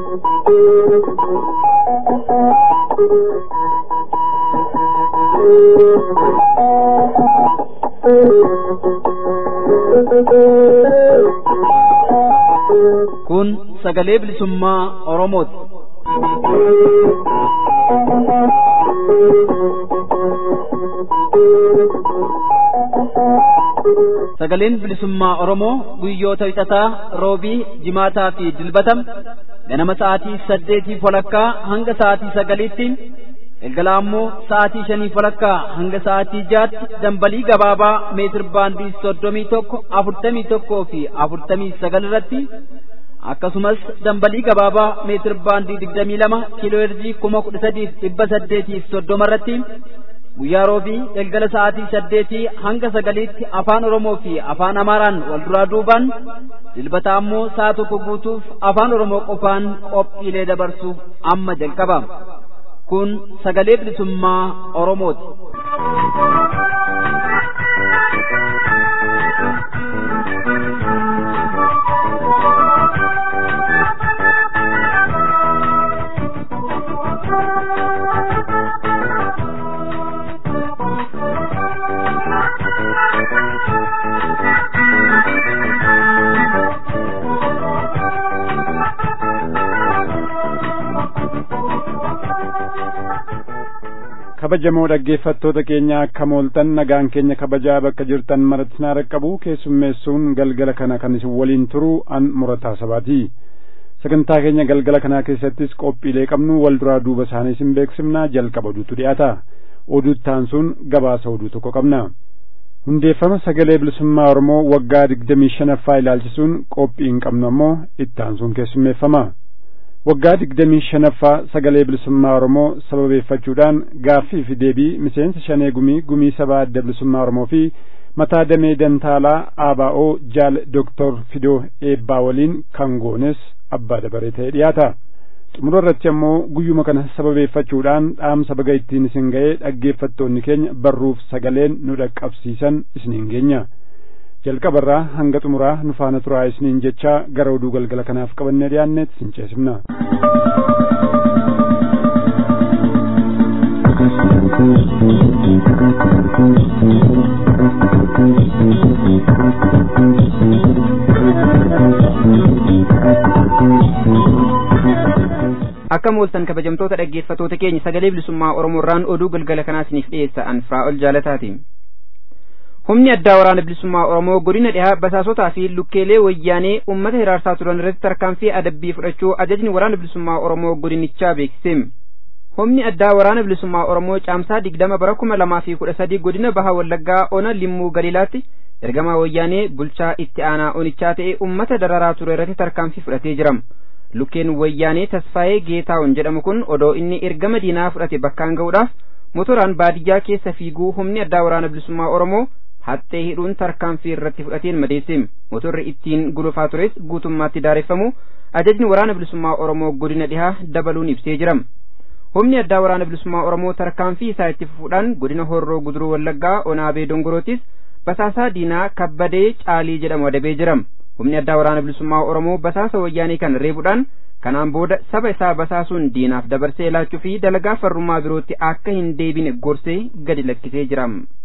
Kun sagalee bilisummaa Oromooti. Sagaleen bilisummaa Oromoo guyyoota wixataa roobii jimaataa fi dilbatam ganama sa'aatii saddeetii walakkaa hanga sa'aatii sagaliitti galgala ammoo sa'aatii shanii walakkaa hanga sa'aatii jaatti dambalii gabaabaa meetir baandii soddomii tokko afurtamii tokkoo fi afurtamii sagal irratti akkasumas dambalii gabaabaa meetir baandii digdamii lama kiiloo herjii kuma kudha sadiif dhibba saddeetiif soddoma irratti guyyaa roobii galgala sa'aatii saddeetii hanga sagaliitti afaan oromoo fi afaan amaaraan wal duraa duubaan dilbata ammoo sa'a tokko guutuuf afaan oromoo qofaan qophiilee dabarsuuf amma jalqaba kun sagalee bilisummaa oromooti. kabajamoo dhaggeeffattoota keenya akka mooltan nagaan keenya kabajaa bakka jirtan maratti naa raqqabu keessummeessuun galgala kana kan isin waliin turu an murataa sabaati sagantaa keenya galgala kanaa keessattis qophiilee qabnu wal duraa duuba isaanii isin beeksifnaa jalqaba oduutu dhiyaata oduuttaan sun gabaasa oduu tokko qabna hundeeffama sagalee bilisummaa oromoo waggaa digdamii shanaffaa ilaalchisuun qophiin qabnu ammoo ittaan sun keessummeeffama waggaa digdamii shanaffaa sagalee bilisummaa oromoo sababeeffachuudhaan gaaffii fi deebii miseensa shanee gumii gumii sabaa adda bilisummaa oromoo fi mataa damee dantaalaa ABO jaal doktor fidoo eebbaa waliin kan goones abbaa dabaree ta'ee dhiyaata xumura irratti ammoo guyyuma kana sababeeffachuudhaan dhaamsa baga ittiin isin ga'ee dhaggeeffattoonni keenya barruuf sagaleen nu dhaqqabsiisan isiniin geenya. jalqabarraa hanga xumuraa nu faana turaa isiniin jechaa gara oduu galgala kanaaf qabannee dhiyaanneet sin ceesifna. akka mooltan kabajamtoota dhaggeeffatoota keenya sagalee bilisummaa oromoorraan oduu galgala kanaa isiniif dhiyeessa an firaa'ol jaalataati. humni addaa waraana bilisummaa oromoo godina dhihaa basaasotaa fi lukkeelee wayyaanee ummata hiraarsaa turan irratti tarkaanfii adabbii fudhachuu ajajni waraana bilisummaa oromoo godinichaa beeksise humni addaa waraana bilisummaa oromoo caamsaa digdama bara kuma lamaa fi kudha sadii godina baha wallaggaa ona limmuu galiilaatti ergamaa wayyaanee bulchaa itti aanaa onichaa ta'e ummata dararaa ture irratti tarkaanfii fudhatee jira lukkeen wayyaanee tasfaayee geetaawon jedhamu kun odoo inni ergama diinaa fudhate bakkaan ga'uudhaaf motoraan baadiyyaa keessa fiiguu humni addaa waraana bilisummaa oromoo haxxee hidhuun tarkaanfii irratti fudhateen madeesse motorri ittiin gulufaa tures guutummaatti daareffamu ajajni waraana bilisummaa oromoo godina dhihaa dabaluun ibsee jira humni addaa waraana bilisummaa oromoo tarkaanfii isaa itti fufuudhaan godina horroo guduruu wallaggaa onaabee dongorootis basaasaa diinaa kabbadee caalii jedhamu adabee jira humni addaa waraana bilisummaa oromoo basaasa wayyaanii kan reebuudhaan kanaan booda saba isaa basaasuun diinaaf dabarsee laachuu fi dalagaa farrummaa birootti akka hin deebine gorsee gadi lakkisee jira.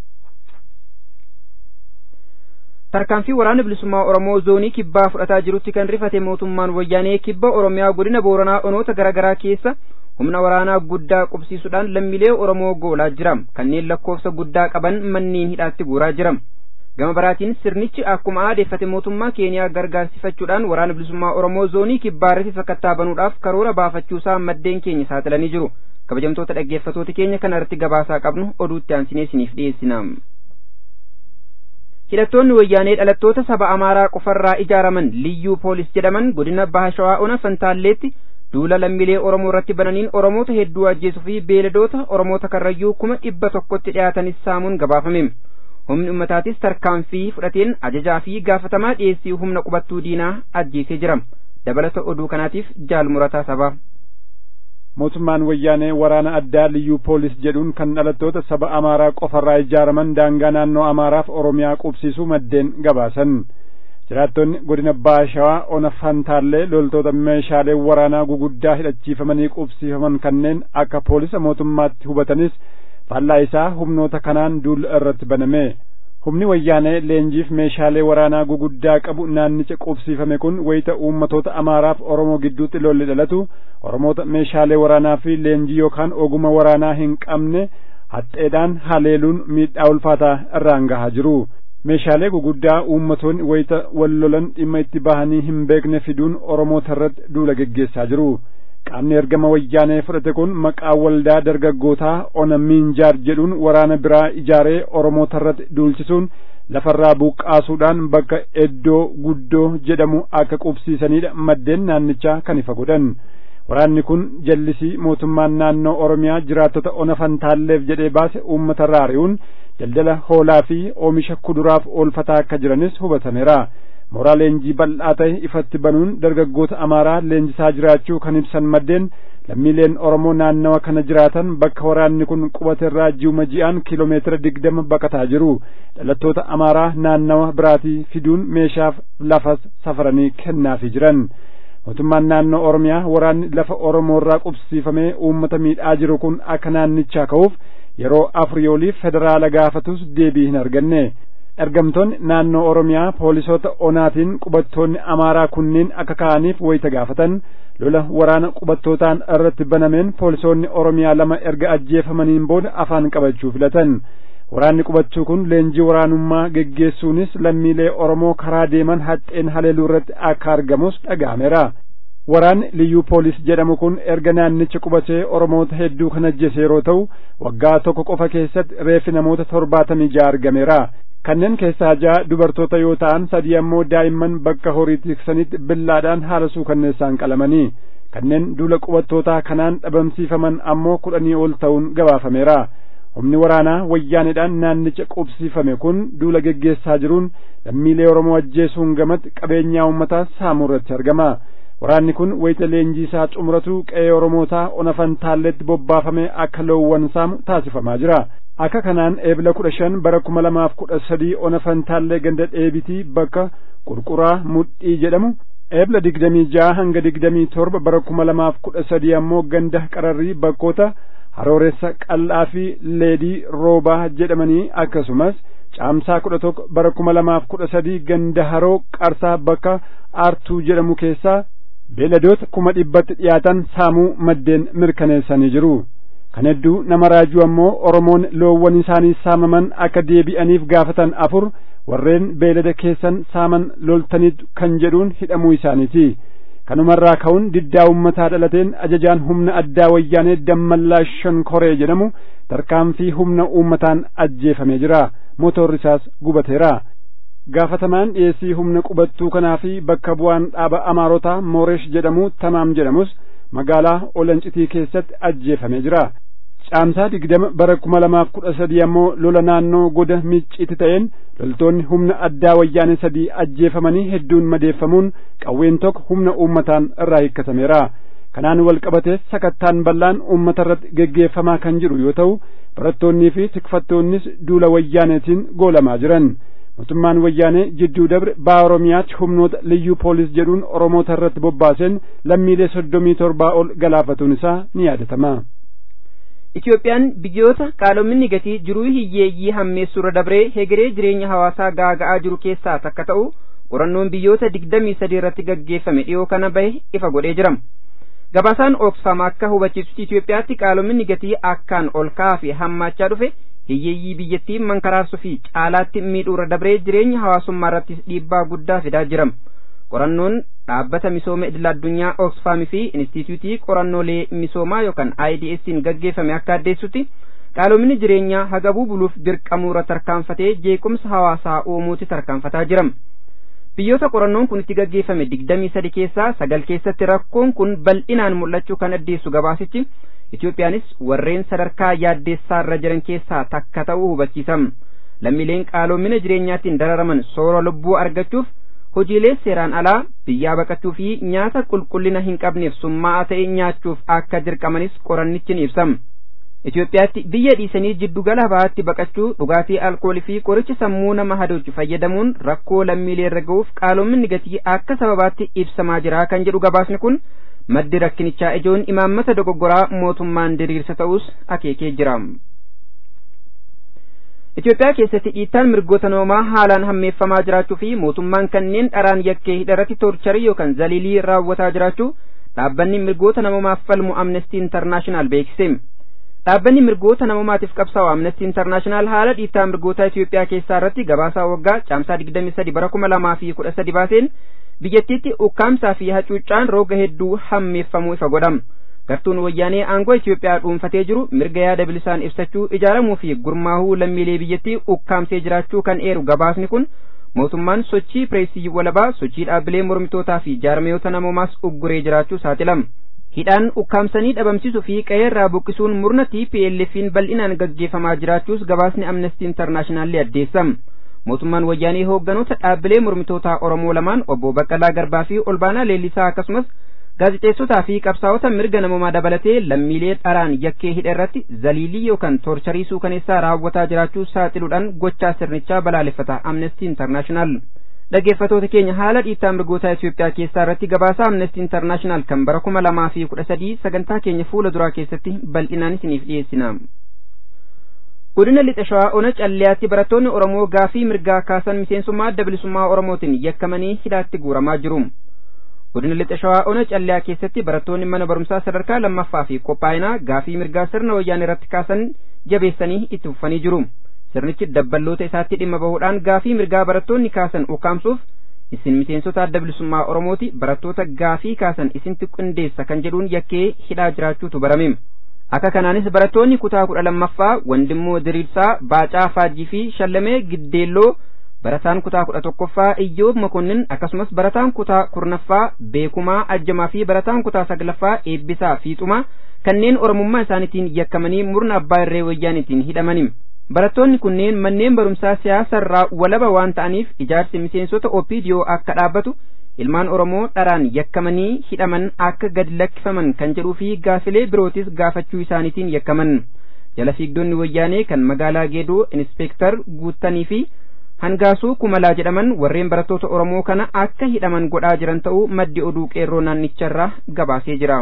tarkaanfii waraana bilisummaa oromoo zoonii kibbaa fudhataa jirutti kan rifate mootummaan wayyaanee kibba oromiyaa godina booranaa onoota garaagaraa keessa humna waraanaa guddaa qubsiisuudhaan lammiilee oromoo goolaa jira kanneen lakkoofsa guddaa qaban manneen hidhaatti guuraa jira gama biraatiin sirnichi akkuma aadeeffate mootummaa keeniyaa gargaarsifachuudhaan waraana bilisummaa oromoo zoonii kibbaa irratti sakattaa banuudhaaf karoora baafachuusaa maddeen keenya saaxilanii jiru kabajamtoota dhaggeeffatoota keenya kana irratti gabaasaa qabnu oduutti aansinee isiniif dhiyeessina. hidhattoonni wayyaanee dhalattoota saba amaaraa qofarraa ijaaraman liyyuu poolis jedhaman godina baha shawaa ona fantaalleetti duula lammiilee oromoo irratti bananiin oromoota hedduu ajjeesuu fi beeladoota oromoota karrayyuu kuma dhibba tokkotti dhiyaatanis saamuun gabaafame humni ummataatis tarkaanfii fudhateen ajajaa fi gaafatamaa dhiyeessii humna qubattuu diinaa ajjeesee jira dabalata oduu kanaatiif jaalmurataa sabaa mootummaan wayyaanee waraana addaa liyyuu poolis jedhuun kan dhalattoota saba amaaraa qofarraa ijaaraman daangaa naannoo amaaraaf oromiyaa qubsiisuu maddeen gabaasan jiraattonni godina baashawaa ona fantaallee loltoota meeshaalee waraanaa guguddaa hidhachiifamanii qubsiifaman kanneen akka poolisa mootummaatti hubatanis faallaa isaa humnoota kanaan duula irratti baname humni wayyaanee leenjiif meeshaalee waraanaa guguddaa qabu naannicha qubsiifame kun wayita uummatoota amaaraaf oromoo gidduutti lolli dhalatu oromoota meeshaalee waraanaa fi leenjii yookaan oguma waraanaa hin qabne haxxeedhaan haleeluun miidhaa ulfaataa irraan gahaa jiru meeshaalee guguddaa uummatoonni wayita wal lolan dhimma itti bahanii hin beekne fiduun oromoota irratti duula geggeessaa jiru qaamni ergama wayyaanee fudhate kun maqaa waldaa dargaggootaa ona miinjaar jedhuun waraana biraa ijaaree oromoota irratti duulchisuun lafarraa buqqaasuudhaan bakka eddoo guddoo jedhamu akka qubsiisanidha maddeen naannichaa kan ifa godhan waraanni kun jallisii mootummaan naannoo oromiyaa jiraattota ona fantaalleef jedhee baase uummata irraa ari'uun daldala hoolaa fi oomisha kuduraaf oolfataa akka jiranis hubatameera mooraa leenjii bal'aa ta'e ifatti banuun dargaggoota amaaraa leenjisaa jiraachuu kan ibsan maddeen lammiileen oromoo naannawa kana jiraatan bakka waraanni kun qubate irraa ji'uma ji'aan kiiloomeetira digdama baqataa jiru dhalattoota amaaraa naannawa biraatii fiduun meeshaaf lafas safaranii kennaafii jiran mootummaan naannoo oromiyaa waraanni lafa oromoo irraa qubsiifamee uummata miidhaa jiru kun akka naannichaa ka'uuf yeroo afurii oliif federaala gaafatus deebii hin arganne ergamtoonni naannoo oromiyaa poolisoota onaatiin qubattoonni amaaraa kunniin akka ka'aniif wayita gaafatan lola waraana qubattootaan irratti banameen poolisoonni oromiyaa lama erga ajjeefamaniin booda afaan qabachuu filatan waraanni qubachuu kun leenjii waraanummaa geggeessuunis lammiilee oromoo karaa deeman haxxeen haleeluu irratti akka argamus dhaga'ameera waraanni liyyuu poolis jedhamu kun erga naannicha qubatee oromoota hedduu kan ajjeese yeroo ta'u waggaa tokko qofa keessatti reeffi namoota torbaatamii ja'a argameera kanneen keessaa ja'a dubartoota yoo ta'an sadii ammoo daa'imman bakka horii tiksanitti billaadhaan haala suukanneessaan qalamanii kanneen duula qubattootaa kanaan dhabamsiifaman ammoo kudhanii ol ta'uun gabaafameera humni waraanaa wayyaanedhaan naannicha qubsiifame kun duula geggeessaa jiruun lammiilee oromoo ajjeesuun gamatti qabeenyaa uummataa saamuu irratti argama waraanni kun wayita leenjii isaa xumuratu qe'ee oromootaa ona fantaalletti bobbaafame akka loowwan saamu taasifamaa jira akka kanaan eebila kudha shan bara kuma lamaaf kudha sadii ona fantaallee ganda dheebitii bakka qurquraa mudhii jedhamu eebila digdamii ja'a hanga digdamii torba bara kuma lamaaf kudha sadii ammoo ganda qararrii bakkoota harooressa qal'aa fi leedii roobaa jedhamanii akkasumas caamsaa kudha tokko bara kuma lamaaf kudha sadii ganda haroo qarsaa bakka aartuu jedhamu keessaa beeladoota kuma dhibbatti dhiyaatan saamuu maddeen mirkaneessanii jiru kan hedduu nama raajuu ammoo oromoon loowwan isaanii saamaman akka deebi'aniif gaafatan afur warreen beelada keessan saaman loltaniit kan jedhuun hidhamuu isaaniiti kanumarraa ka'uun diddaa ummataa dhalateen ajajaan humna addaa wayyaanee dammallaa shankoree jedhamu tarkaanfii humna uummataan ajjeefamee jira motorri isaas gubateera gaafatamaan dhiyeessii humna qubattuu kanaa fi bakka bu'aan dhaaba amaarotaa mooresh jedhamu tamaam jedhamus magaalaa olancitii keessatti ajjeefamee jira caamsaa digdama bara kuma lamaaf kudha sadii ammoo lola naannoo goda micciiti ta'een loltoonni humna addaa wayyaane sadii ajjeefamanii hedduun madeeffamuun qawween tokko humna uummataan irraa hiikkatameera kanaan wal qabatees sakattaan bal'aan uummata irratti geggeeffamaa kan jiru yoo ta'u barattoonnii fi tikfattoonnis duula wayyaaneetiin goolamaa jiran mootummaan wayyaanee jidduu dabre baa oromiyaatti humnoota liyyuu poolis jedhuun oromoota irratti bobbaaseen lammiilee soddomii torbaa ol galaafatuun isaa ni yaadatama. Itoophiyaan biyyoota qaala'insi gatii jiruu hiyyeeyyii hammeessuurra dabree hegeree jireenya hawaasaa gaaga'aa jiru keessaa takka ta'u qorannoon biyyoota digdamii sadii irratti gaggeeffame dhiyoo kana bahe ifa godhee jira. Gabaasaan Oxfam akka hubachiisutti Itoophiyaatti qaala'insi gatii akkaan ol ka'aa fi hammaachaa dhufe hiyyeeyyii biyyattii mankaraarsuu fi caalaatti miidhuurra dabree jireenya hawaasummaa irratti dhiibbaa guddaa fidaa jira. qorannoon dhaabbata misooma idil addunyaa Oxfam fi Inistituutii qorannoolee misoomaa yookaan IDS'n gaggeeffame akka addeessutti qaala'insi jireenyaa hagabuu buluuf dirqamuurra tarkaanfatee jeequmsa hawaasaa uumuutti tarkaanfataa jira. Biyyoota qorannoon kun itti gaggeeffame digdamii sadi keessaa sagal keessatti rakkoon kun bal'inaan mul'achuu kan addeessu gabaasichi Itoophiyaanis warreen sadarkaa yaaddeessaa irra jiran keessaa takka ta'uu hubachiisa. Lammiileen qaala'ina jireenyaatiin dararaman soora lubbuu argachuuf hojiilee seeraan alaa biyyaa baqachuu fi nyaata qulqullina hin qabneef summaa'aa ta'e nyaachuuf akka dirqamanis qorannichi ni ibsama. Itoophiyaatti biyya dhiisanii jiddugala bahaatti baqachuu dhugaatii alkoolii fi qoricha sammuu nama hadoochu fayyadamuun rakkoo lammiilee irra ga'uuf qaaloominni gatii akka sababaatti ibsamaa jira kan jedhu gabaasni kun maddi rakkinichaa ijoon imaammata dogoggoraa mootummaan diriirsa ta'us akeekee jira. Itoophiyaa keessatti dhiittaan mirgoota namoomaa haalaan hammeeffamaa jiraachuu fi mootummaan kanneen dharaan yakkee hidharratti toorcharii yookaan zaliilii raawwataa jiraachuu dhaabbanni mirgoota namoomaaf falmu amnestii intarnaashinaal beeksise. Dhaabbanni mirgoota namoomaatiif qabsaa'u amnestii intarnaashinaal haala dhiittaa mirgoota Itoophiyaa keessaa irratti gabaasaa waggaa caamsaa 23 bara 2013 baaseen biyyattiitti ukkaamsaa fi hacuuccaan rooga hedduu hammeeffamuu ifa godhama. gartuun wayyaanee aangoo Itoophiyaa dhuunfatee jiru mirga yaada bilisaan ibsachuu ijaaramuu fi gurmaahuu lammiilee biyyattii ukkaamsee jiraachuu kan eeru gabaasni kun mootummaan sochii pireesii walabaa sochii dhaabbilee mormitootaa fi jaarmiyoota namoomaas ugguree jiraachuu saaxilama. hidhaan ukkaamsanii dhabamsiisuu fi qe'eerraa buqqisuun murna TPLF'n bal'inaan gaggeeffamaa jiraachuus gabaasni amnestii intarnaashinaallee addeessama. mootummaan wayyaanee hoogganoota dhaabbilee mormitootaa Oromoo lamaan obbo Baqqalaa Garbaa fi Olbaanaa Leellisaa akkasumas gaazixeessotaa fi qabsaa'ota mirga namoomaa dabalatee lammiilee dharaan yakkee hidha irratti zaliilii yookaan toorcharii suukaneessaa raawwataa jiraachuu saaxiluudhaan gochaa sirnichaa balaaleffata amnestii intarnaashinaal. dhaggeeffatoota keenya haala dhiittaa mirgoota Itoophiyaa keessaa irratti gabaasaa amnestii intarnaashinaal kan bara kuma lamaa fi kudha sadii sagantaa keenya fuula duraa keessatti bal'inaan isiniif dhiyeessina. godina lixa shawaa ona calliyaatti barattoonni oromoo gaafii mirgaa kaasan miseensummaa adda bilisummaa oromootiin yakkamanii hidhaatti guuramaa jiru. godina lixa shawaa ona calliyaa keessatti barattoonni mana barumsaa sadarkaa lammaffaa fi qophaa'inaa gaafii mirgaa sirna wayyaan irratti kaasan jabeessanii itti fufanii jiru. sirnichi dabballoota isaatti dhimma bahuudhaan gaafii mirgaa barattoonni kaasan ukkaamsuuf isin miseensota adda bilisummaa oromooti barattoota gaafii kaasan isintu qindeessa kan jedhuun yakkee hidhaa jiraachuutu barame akka kanaanis barattoonni kutaa kudha lammaffaa wandimmoo diriirsaa baacaa faajii fi shallamee giddeelloo barataan kutaa kudha tokkoffaa iyyoob makonnin akkasumas barataan kutaa kurnaffaa beekumaa ajjamaa fi barataan kutaa saglaffaa eebbisaa fiixumaa kanneen oromummaa isaaniitiin yakkamanii murna abbaa irree wayyaaniitiin hidhamani barattoonni kunneen manneen barumsaa siyaasa irraa walaba waan ta'aniif ijaarsi miseensota opiidiyoo akka dhaabbatu ilmaan oromoo dharaan yakkamanii hidhaman akka gadi lakkifaman kan jedhuu fi gaafilee birootis gaafachuu isaaniitiin yakkaman jala fiigdonni wayyaanee kan magaalaa geedoo inspeektar guuttanii fi hangaasuu kumalaa jedhaman warreen barattoota oromoo kana akka hidhaman godhaa jiran ta'uu maddi oduu qeerroo naannicharraa gabaasee jira.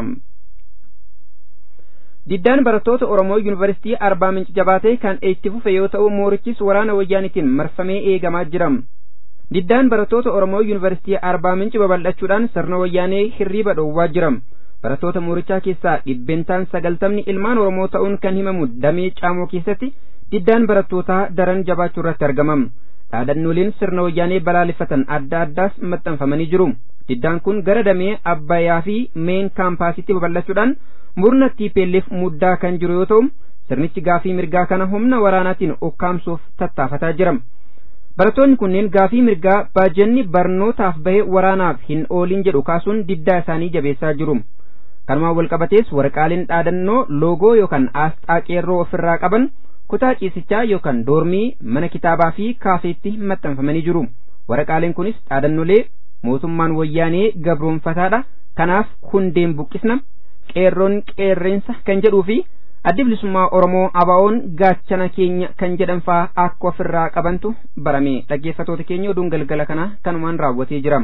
diddaan barattoota oromoo yuunivarsiitii arbaa minci jabaatee kan itti fufe yoo ta'u moorichis waraana wayyaanitiin marfamee eegamaa jira diddaan barattoota oromoo yuunivarsiitii arbaa minci babal'achuudhaan sirna wayyaanee hirriiba dhoowwaa jira barattoota moorichaa keessaa dhibbentaan sagaltamni ilmaan oromoo ta'uun kan himamu damee caamoo keessatti diddaan barattootaa daran jabaachuu irratti argamam dhaadannooleen sirna wayyaanee balaaleffatan adda addaas maxxanfamanii jiru diddaan kun gara damee abbayyaa fi meen kaampaasitti babal'achuudhaan murna TPLF muddaa kan jiru yoo ta'u sirnichi gaafii mirgaa kana humna waraanaatiin ukkaamsuuf tattaafataa jira. Barattoonni kunneen gaafii mirgaa baajanni barnootaaf bahe waraanaaf hin oolin jedhu kaasuun diddaa isaanii jabeessaa jiru. Kanumaan walqabatees waraqaaleen dhaadannoo loogoo yookaan aasxaa qeerroo ofirraa qaban kutaa ciisichaa yookaan doormii mana kitaabaa fi kaafeetti maxxanfamanii jiru. Waraqaaleen kunis dhaadannolee mootummaan wayyaanee gabroonfataadha. Kanaaf hundeen buqqisna. qeerroon qeerreensa kan jedhuu fi addi bilisummaa oromoo abaa'oon gaachana keenya kan jedhan faa akka ofirraa qabantu barame dhaggeeffatoota keenya oduun galgala kana kanumaan raawwatee jira.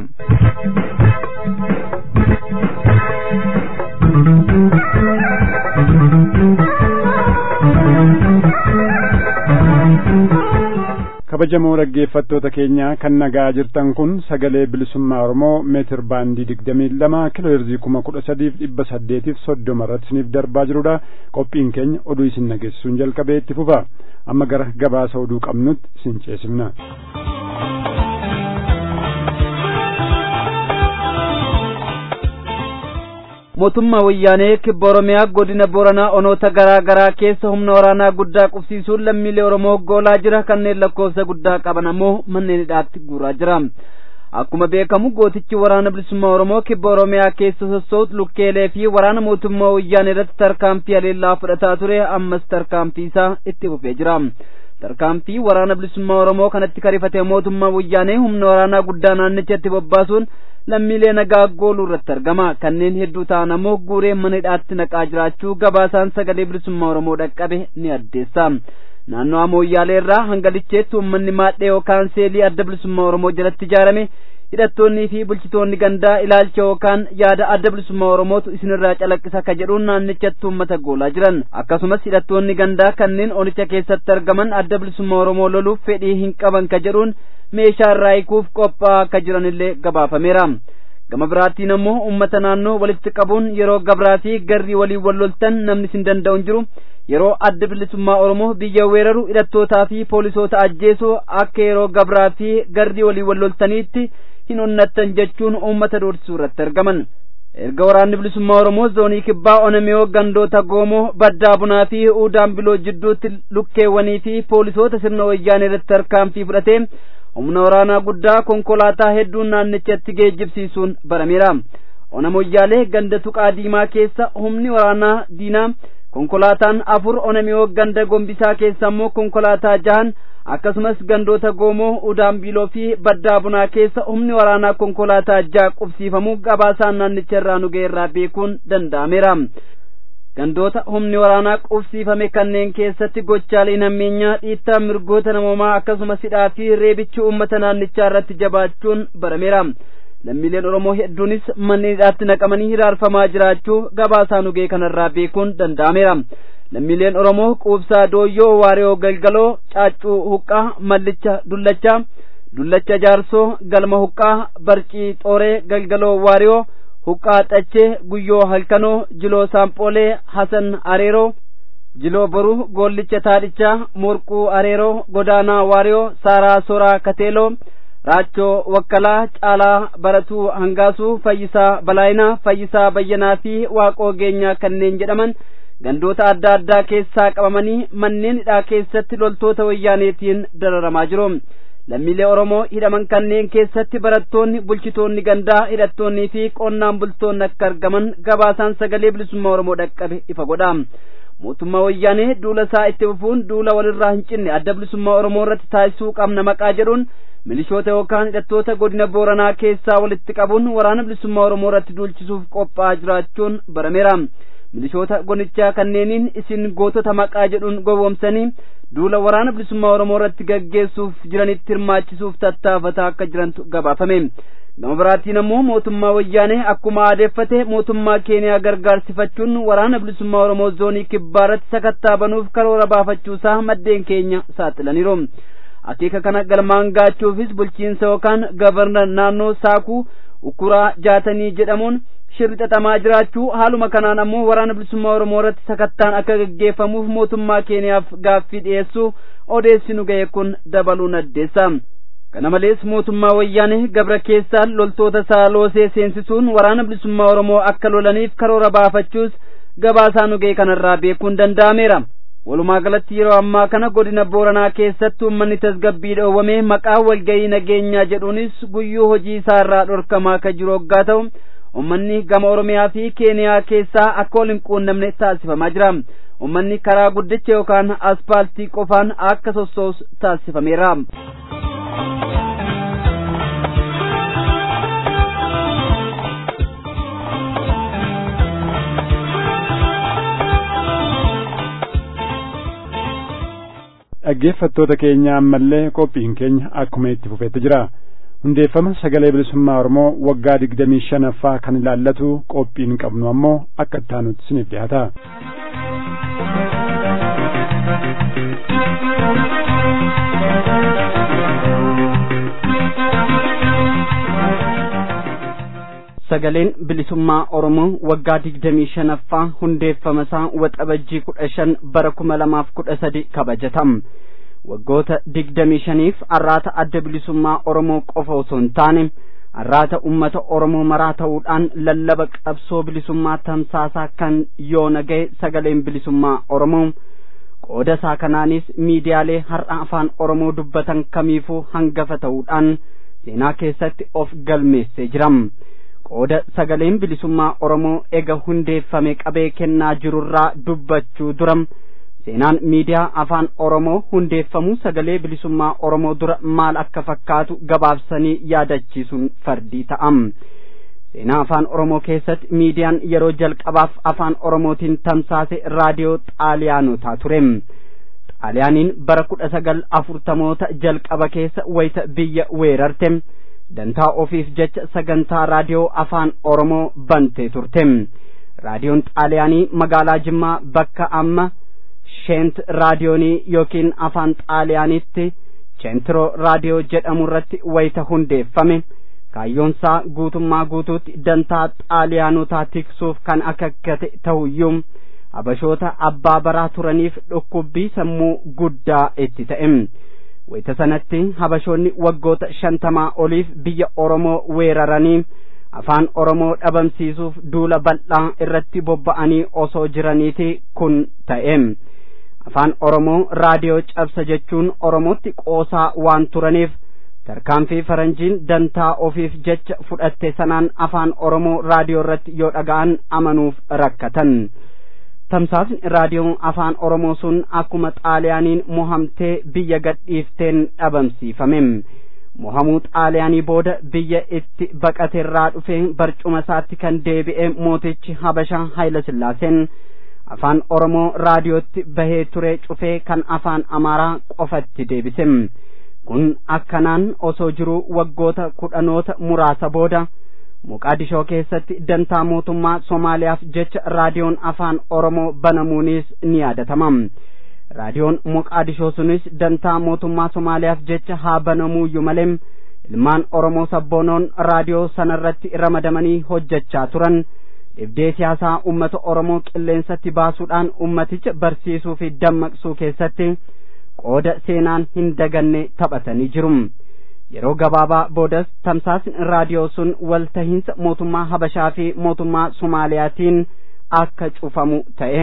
kabajamoo dhaggeeffattoota keenya kan nagaa jirtan kun sagalee bilisummaa oromoo meetir baandii digdamii lama kiloo heerzii kuma kudha sadiif dhibba saddeetiif soddoma irratti isiniif darbaa jirudha qophiin keenya oduu isin nageessisuun jalqabee itti fufa amma gara gabaasa oduu qabnutti isin ceesifna. mootummaa wayyaanee kibba oromiyaa godina booranaa onoota garaa garaa keessa humna waraanaa guddaa qubsiisuun lammiilee oromoo goolaa jira kanneen lakkoofsa guddaa qaban ammoo manneen hidhaatti guuraa jira akkuma beekamu gootichi waraana bilisummaa oromoo kibba oromiyaa keessa sossootu lukkeelee fi waraana mootummaa wayyaanee irratti tarkaanfii haleellaa fudhataa ture ammas tarkaanfii isaa itti fufee jira tarkaanfii waraana bilisummaa oromoo kanatti karifate mootummaa wayyaanee humna waraanaa guddaa naannichatti bobbaasuun lammiilee nagaa gooluu irratti argama kanneen hedduu ta'an ammoo guuree mana hidhaatti naqaa jiraachuu gabaasaan sagalee bilisummaa oromoo dhaqqabe ni addeessa naannoo amooyyaalee irraa hanga licheetti uummanni maadhee yookaan seelii adda bilisummaa oromoo jalatti ijaarame hidhattoonnii fi bulchitoonni gandaa ilaalcha yookaan yaada adda bilisummaa oromootu isinirraa calaqqisa akka jedhuun naannichatti uummata goolaa jiran akkasumas hidhattoonni gandaa kanneen onicha keessatti argaman adda bilisummaa oromoo loluuf fedhii hin qaban ka jedhuun meeshaa irraa hiikuuf qophaa'aa akka jiranillee gabaafameera gama biraatiin ammoo uummata naannoo walitti qabuun yeroo gabraa fi garrii waliin wal loltan namni sin danda'u hin jiru yeroo adda bilisummaa oromoo biyya weeraru hidhattootaa fi poolisoota ajjeesuu akka yeroo gabraa fi garrii waliin wal loltaniitti hin onnattan jechuun uummata doorsisuu irratti argaman erga waraanni bilisummaa oromoo zoonii kibbaa onamiyoo gandoota goomoo baddaa bunaa fi uudaan biloo jidduutti lukkeewwanii fi poolisoota sirna wayyaanee irratti tarkaanfii fudhatee humna waraanaa guddaa konkolaataa hedduun naannichatti geejjibsiisuun barameera ona moyyaalee ganda tuqaa diimaa keessa humni waraanaa diinaa konkolaataan afur onamiyoo ganda gombisaa keessa ammoo konkolaataa jahan akkasumas gandoota goomoo udaan biiloo fi baddaa bunaa keessa humni waraanaa konkolaataa jaha qubsiifamuu gabaasaan naannicha irraa nu ga'e irraa beekuun danda'ameera gandoota humni waraanaa qubsiifame kanneen keessatti gochaalee nammeenyaa dhiittaa mirgoota namoomaa akkasumas hidhaa fi reebichi uummata naannichaa irratti jabaachuun barameera lammiileen oromoo hedduunis manneen hidhaatti naqamanii hiraarfamaa jiraachuu gabaasaa nu ga'e kanarraa beekuun danda'ameera lammiileen oromoo quubsaa dooyyoo waariyoo galgaloo caaccuu huqqaa mallicha dullachaa dullacha jaarsoo galma huqqaa barcii xooree galgaloo waariyoo huqqaa xachee guyyoo halkanoo jiloo saampoolee hasan areeroo jiloo boruu goollicha taadhichaa morquu areeroo godaanaa waariyoo saaraa soraa kateeloo raachoo wakkalaa caalaa baratuu hangaasuu fayyisaa balaayinaa fayyisaa bayyanaa fi waaqoo geenyaa kanneen jedhaman gandoota adda addaa keessaa qabamanii manneen hidhaa keessatti loltoota wayyaaneetiin dararamaa jiru lammiilee oromoo hidhaman kanneen keessatti barattoonni bulchitoonni gandaa hidhattoonnii fi qonnaan bultoonni akka argaman gabaasaan sagalee bilisummaa oromoo dhaqqabe ifa godha mootummaa wayyaanee duula isaa itti fufuun duula walirraa hin cinne adda bilisummaa oromoo irratti taasisuu qabna maqaa jedhuun milishoota yookaan hidhattoota godina booranaa keessaa walitti qabuun waraana bilisummaa oromoo irratti duulchisuuf qophaa'aa jiraachuun barameera milishoota gonichaa kanneeniin isin gootota maqaa jedhuun gowwoomsanii duula waraana bilisummaa oromoo irratti gaggeessuuf jiranitti hirmaachisuuf tattaafataa akka jirantu gabaafame gama biraatiin ammoo mootummaa wayyaanee akkuma aadeeffate mootummaa keeniyaa gargaarsifachuun waraana bilisummaa oromoo zoonii kibbaa irratti sakattaa banuuf karoora baafachuusaa maddeen keenya saaxilaniiru akeeka kana galmaan gaachuufis bulchiinsa yookaan gavarnar naannoo saakuu ukuraa jaatanii jedhamuun shirri xaxamaa jiraachuu haaluma kanaan ammoo waraana bilisummaa oromoo irratti sakattaan akka gaggeeffamuuf mootummaa keeniyaaf gaaffii dhiyeessuu odeessinu ga'e kun dabaluun addeessa kana malees mootummaa wayyaanee gabra keessaan loltoota isaa loosee seensisuun waraana bilisummaa oromoo akka lolaniif karoora baafachuus gabaasaa nu ga'e kanarraa beekuun danda'ameera walumaa galatti yeroo ammaa kana godina booranaa keessatti uummanni tasgabbii dhoowwame maqaa walga'ii nageenyaa jedhuunis guyyuu hojii isaa irraa dhorkamaa akka jiru hoggaa ta'u ummanni gama oromiyaa fi keeniyaa keessaa akka wal hin quunnamne taasifamaa jira ummanni karaa guddicha yookaan aspaaltii qofaan akka sossoos taasifameera dhaggeeffattoota keenya ammallee qophiin keenya akkuma itti fufeetti jira hundeeffama sagalee bilisummaa oromoo waggaa digdamii shanaffaa kan ilaallatu qophiin qabnu ammoo akka ittaanutti isiniif dhiyaata. sagaleen bilisummaa oromoo waggaa digdamii shanaffaa hundeeffama isaa waxabajjii kudha shan bara kuma lamaaf kudha sadi kabajatam waggoota digdamii shaniif arraata adda bilisummaa oromoo qofa osoo hin taane arraata ummata oromoo maraa ta'uudhaan lallaba qabsoo bilisummaa tamsaasaa kan yoona ga'e sagaleen bilisummaa oromoo qooda isaa kanaanis miidiyaalee har'a afaan oromoo dubbatan kamiifuu hangafa ta'uudhaan seenaa keessatti of galmeessee jiram qooda sagaleen bilisummaa oromoo ega hundeeffame qabee kennaa jirurraa dubbachuu duram seenaan miidiyaa afaan oromoo hundeeffamuu sagalee bilisummaa oromoo dura maal akka fakkaatu gabaabsanii yaadachiisuun fardii ta'am seenaa afaan oromoo keessatti miidiyaan yeroo jalqabaaf afaan oromootiin tamsaase raadiyoo xaaliyaanotaa ture xaaliyaaniin bara kudha sagal afurtamoota jalqaba keessa wayita biyya weerarte dantaa ofiif jecha sagantaa raadiyoo afaan oromoo bante turte raadiyoon xaaliyaanii magaalaa jimmaa bakka amma sheent raadiyoonii yookiin afaan xaaliyaanitti cheentiroo raadiyoo jedhamu irratti wayita hundeeffame kaayyoonsaa guutummaa guutuutti dantaa xaaliyaanotaa tiksuuf kan akakkate ta'uyyuu habashoota abbaa baraa turaniif dhukkubbii sammuu guddaa itti ta'e wayita sanatti habashoonni waggoota shantamaa oliif biyya oromoo weeraranii afaan oromoo dhabamsiisuuf duula bal'aa irratti bobba'anii osoo jiraniiti kun ta'e afaan oromoo raadiyoo cabsa jechuun oromootti qoosaa waan turaniif tarkaanfii faranjiin dantaa ofiif jecha fudhatte sanaan afaan oromoo raadiyoo irratti yoo dhaga'an amanuuf rakkatan tamsaasni raadiyoo afaan oromoo sun akkuma xaaliyaaniin mohamtee biyya gadhiifteen dhabamsiifame mohamuu xaaliyaanii booda biyya itti baqateerraa dhufe barcuma isaatti kan deebi'e mootichi habashaa hayila sillaaseen afaan oromoo raadiyootti bahee ture cufee kan afaan amaaraa qofatti deebise kun akkanaan osoo jiruu waggoota kudhanoota muraasa booda muqaadishoo keessatti dantaa mootummaa somaaliyaaf jecha raadiyoon afaan oromoo banamuunis ni yaadatama raadiyoon muqaadishoo sunis dantaa mootummaa somaaliyaaf jecha haa banamuuyyu malee ilmaan oromoo sabboonoon raadiyoo sanarratti ramadamanii hojjechaa turan dhibdee siyaasaa ummata oromoo qilleensatti baasuudhaan ummaticha barsiisuu fi dammaqsuu keessatti qooda seenaan hin daganne taphatanii jiru yeroo gabaabaa boodas tamsaasni raadiyoo sun waltahiinsa mootummaa habashaa fi mootummaa somaaliyaatiin akka cufamu ta'e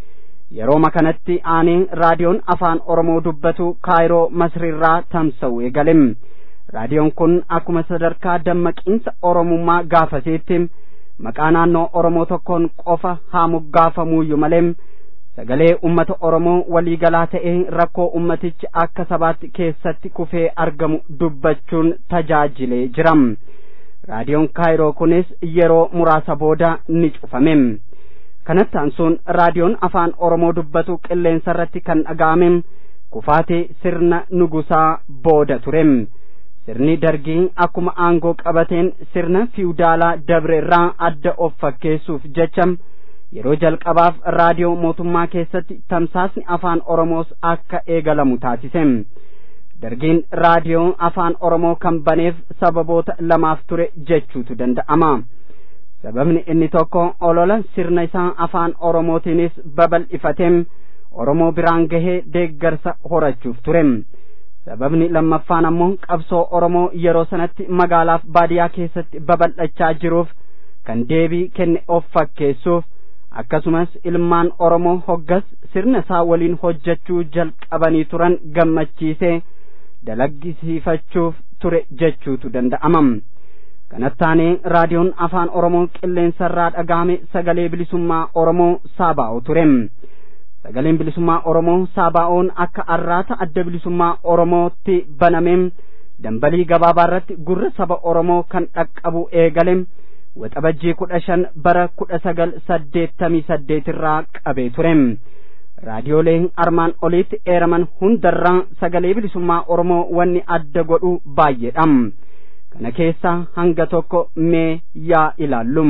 yeroo kanatti aanee raadiyoon afaan oromoo dubbatu kaayiroo masriirraa tamsa'u eegale raadiyoon kun akkuma sadarkaa dammaqiinsa oromummaa gaafasiitti maqaa naannoo oromoo tokkoon qofa haa moggaafamuuyyu malee sagalee ummata oromoo waliigalaa ta'ee rakkoo ummatichi akka sabaatti keessatti kufee argamu dubbachuun tajaajilee jira raadiyoon kaayiroo kunis yeroo muraasa booda ni cufame kanatti aansuun raadiyoon afaan oromoo dubbatu qilleensa irratti kan dhaga'ame kufaatii sirna nugusaa booda ture sirni dargii akkuma aangoo qabateen sirna fiwdaalaa dabre irraa adda of fakkeessuuf jecha yeroo jalqabaaf raadiyoo mootummaa keessatti tamsaasni afaan oromoos akka eegalamu taasise dargiin raadiyoo afaan oromoo kan baneef sababoota lamaaf ture jechuutu danda'ama sababni inni tokko olola sirna isaa afaan oromootiinis babal'ifateem oromoo biraan gahee deeggarsa horachuuf ture sababni lammaffaan ammoo qabsoo oromoo yeroo sanatti magaalaaf baadiyaa keessatti babal'achaa jiruuf kan deebii kenne of fakkeessuuf akkasumas ilmaan oromoo hoggas sirna isaa waliin hojjechuu jalqabanii turan gammachiisee dalaggisiifachuuf ture jechuutu danda'ama kanattaanee raadiyoon afaan oromoo qilleensarraa dhagahame sagalee bilisummaa oromoo saabaa'u ture sagaleen bilisummaa oromoo saabaa'oon akka arraata adda bilisummaa oromootti baname dambalii gabaabaa irratti gurra saba oromoo kan dhaqqabu eegale waxabajjii kudha shan bara kudha sagal saddeettamii saddeet irraa qabee ture raadiyoolee armaan oliitti eeraman hundarraa sagalee bilisummaa oromoo wanni adda godhu baay'eedha kana keessaa hanga tokko mee yaa ilaallum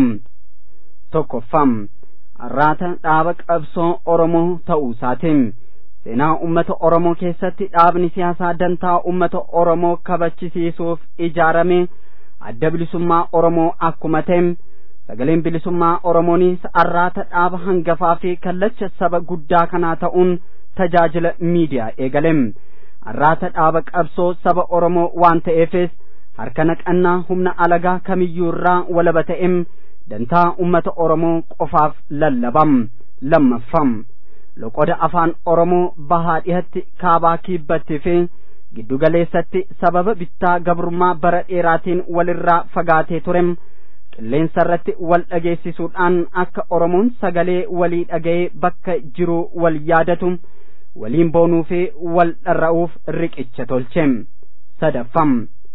tokkoffam arraata dhaaba qabsoo oromoo ta'uu isaatiin seenaa ummata oromoo keessatti dhaabni siyaasaa dantaa ummata oromoo kabachisiisuuf ijaarame adda bilisummaa oromoo akkuma ta'e sagaleen bilisummaa oromoonis arraata dhaaba hangafaa fi kallacha saba guddaa kanaa ta'uun tajaajila miidiyaa eegalem arraata dhaaba qabsoo saba oromoo waan ta'eefis harka naqannaa humna alagaa kamiyyuu irraa walaba ta'em dantaa ummata oromoo qofaaf lallabam lammaffam loqoda afaan oromoo bahaa dhihatti kaabaa kiibbatti fi giddugaleessatti sababa bittaa gabrummaa bara dheeraatiin walirraa fagaatee turem qilleensa irratti wal dhageessisuudhaan akka oromoon sagalee walii dhaga'ee bakka jiru wal yaadatu waliin boonuu fi wal dharra'uuf riqicha tolche sadaffam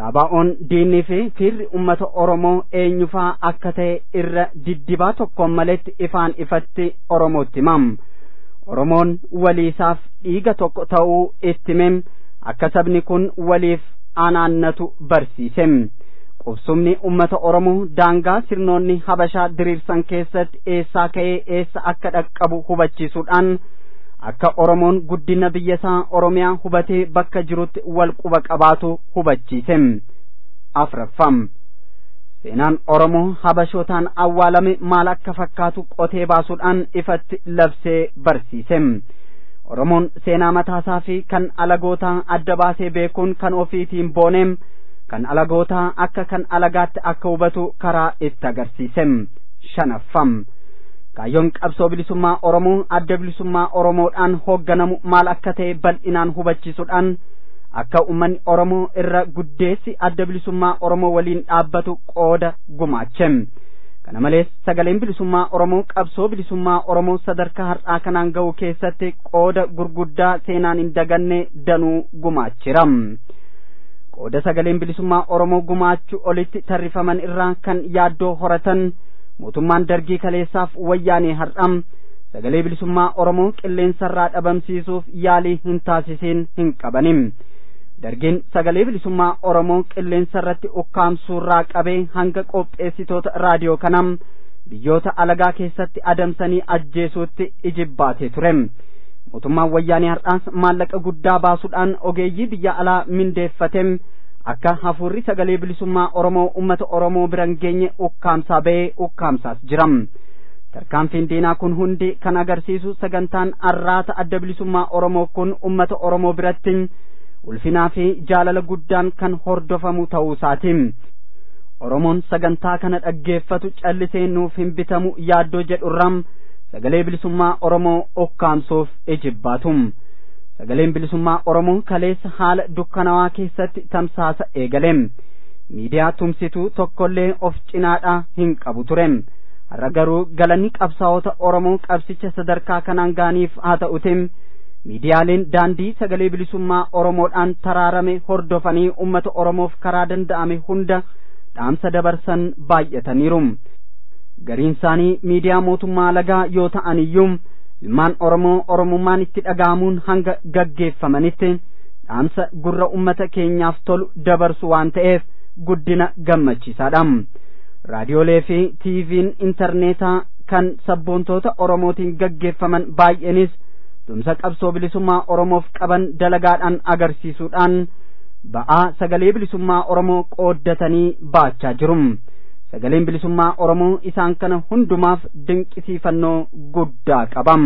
saabaa'oon diinnii fi fiirri ummata oromoo eenyufaa akka ta'e irra diddibaa tokkoon maletti ifaan ifatti oromootti himam oromoon waliisaaf dhiiga tokko ta'uu itti himem akka sabni kun waliif anaannatu barsiisem qubsumni ummata oromoo daangaa sirnoonni habashaa diriirsan keessatti eessaa ka'ee eessa akka dhaqqabu hubachiisuudhaan akka oromoon guddina biyya isaa oromiyaa hubatee bakka jirutti wal quba qabaatu hubachiisem afraffam seenaan oromoo habashootaan awwaalame maal akka fakkaatu qotee baasuudhaan ifatti labsee barsiisem oromoon seenaa mataasaa fi kan alagootaa adda baasee beekuun kan ofiitiin booneem kan alagootaa akka kan alagaatti akka hubatu karaa itti agarsiisem shanaffam kaayyoon qabsoo bilisummaa oromoo adda bilisummaa oromoodhaan hoogganamu maal akka ta'e bal'inaan hubachiisuudhaan akka ummanni oromoo irra guddeessi adda bilisummaa oromoo waliin dhaabbatu qooda gumaachem kana malees sagaleen bilisummaa oromoo qabsoo bilisummaa oromoo sadarkaa har'aa kanaan ga'u keessatti qooda gurguddaa seenaan hin daganne danuu gumaachiram qooda sagaleen bilisummaa oromoo gumaachuu olitti tarrifaman irraa kan yaaddoo horatan mootummaan dargii kaleessaaf wayyaanee har'am sagalee bilisummaa oromoo qilleensarraa dhabamsiisuuf yaalii hin taasisiin hin qabanim dargiin sagalee bilisummaa oromoo qilleensarratti ukkaamsuurraa qabee hanga qopheessitoota raadiyoo kanam biyyoota alagaa keessatti adamsanii ajjeesuutti ijibbaatee ture mootummaan wayyaanee har'aas maallaqa guddaa baasuudhaan ogeeyyii biyya alaa mindeeffatem akka hafuurri sagalee bilisummaa oromoo ummata oromoo biran geenye ukkaamsaa ba'ee ukkaamsaas jiram tarkaanfiin diinaa kun hundi kan agarsiisu sagantaan arraata adda bilisummaa oromoo kun ummata oromoo biratti ulfinaa fi jaalala guddaan kan hordofamu ta'uu isaati oromoon sagantaa kana dhaggeeffatu callisee nuuf hin bitamu yaaddoo jedhurram sagalee bilisummaa oromoo ukkaamsuuf ijibbaatum sagaleen bilisummaa oromoo kaleessa haala dukkanawaa keessatti tamsaasa eegalem miidiyaa tumsituu tokkollee of cinaadhaa hin qabu turem har'a garuu galanni qabsaa'ota oromoo qabsicha sadarkaa kanaan gaaniif haa ta'utim miidiyaaleen daandii sagalee bilisummaa oromoodhaan taraarame hordofanii ummata oromoof karaa danda'ame hunda dhaamsa dabarsan baay'ataniiru gariin isaanii miidiyaa mootummaa lagaa yoo ta'an iyyuu ilmaan oromoo oromummaan itti dhaga'amuun hanga gaggeeffamanitti dhaamsa gurra ummata keenyaaf tolu dabarsu waan ta'eef guddina gammachiisaadha raadiyoolee fi tiiviin intarneetaa kan sabboontoota oromootiin gaggeeffaman baay'eenis tumsa qabsoo bilisummaa oromoof qaban dalagaadhaan agarsiisuudhaan ba'aa sagalee bilisummaa oromoo qooddatanii baachaa jiru sagaleen bilisummaa oromoo isaan kana hundumaaf dinqisiifannoo guddaa qabam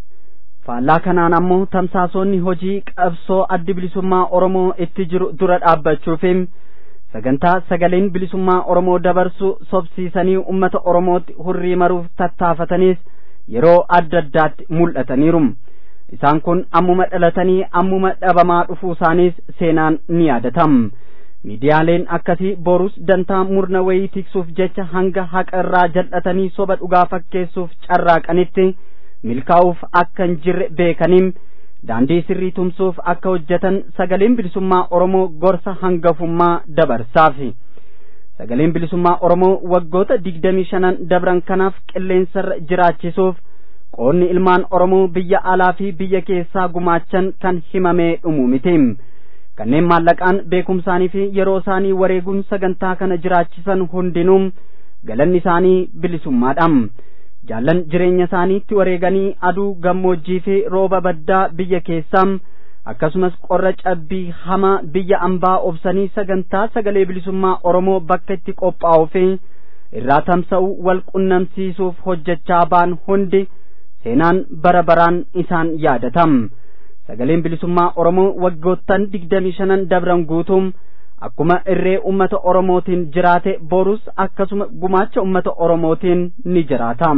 faallaa kanaan ammoo tamsaasoonni hojii qabsoo addi bilisummaa oromoo itti jiru dura dhaabbachuufi sagantaa sagaleen bilisummaa oromoo dabarsu sobsiisanii ummata oromootti hurrii maruuf tattaafatanis yeroo adda addaatti mul'ataniiru isaan kun ammuma dhalatanii ammuma dhabamaa dhufuu isaaniis seenaan ni yaadatam miidiyaaleen akkasii borus dantaa murna wayii tiksuuf jecha hanga haqa irraa jal'atanii soba dhugaa fakkeessuuf carraaqanitti milkaa'uuf akka hin jirre beekaniin daandii sirrii tumsuuf akka hojjetan sagaleen bilisummaa oromoo gorsa hangafummaa dabarsaaf sagaleen bilisummaa oromoo waggoota digdamii shanan dabran kanaaf qilleensarra jiraachisuuf qoonni ilmaan oromoo biyya alaa fi biyya keessaa gumaachan kan himamee dhumu miti kanneen maallaqaan beekumsaanii fi yeroo isaanii wareeguun sagantaa kana jiraachisan hundinuu galanni isaanii bilisummaadha jaallan jireenya isaaniitti wareeganii aduu gammoojjii fi rooba baddaa biyya keessaa akkasumas qorra cabbii hamaa biyya ambaa obsanii sagantaa sagalee bilisummaa oromoo bakka itti qophaa'uu fi irraa tamsa'u wal qunnamsiisuuf hojjechaa ba'an hundi seenaan bara baraan isaan yaadatam sagaleen bilisummaa oromoo waggoottan digdamii shanan dabran guutuum akkuma irree ummata oromootiin jiraate borus akkasuma gumaacha ummata oromootiin ni jiraatam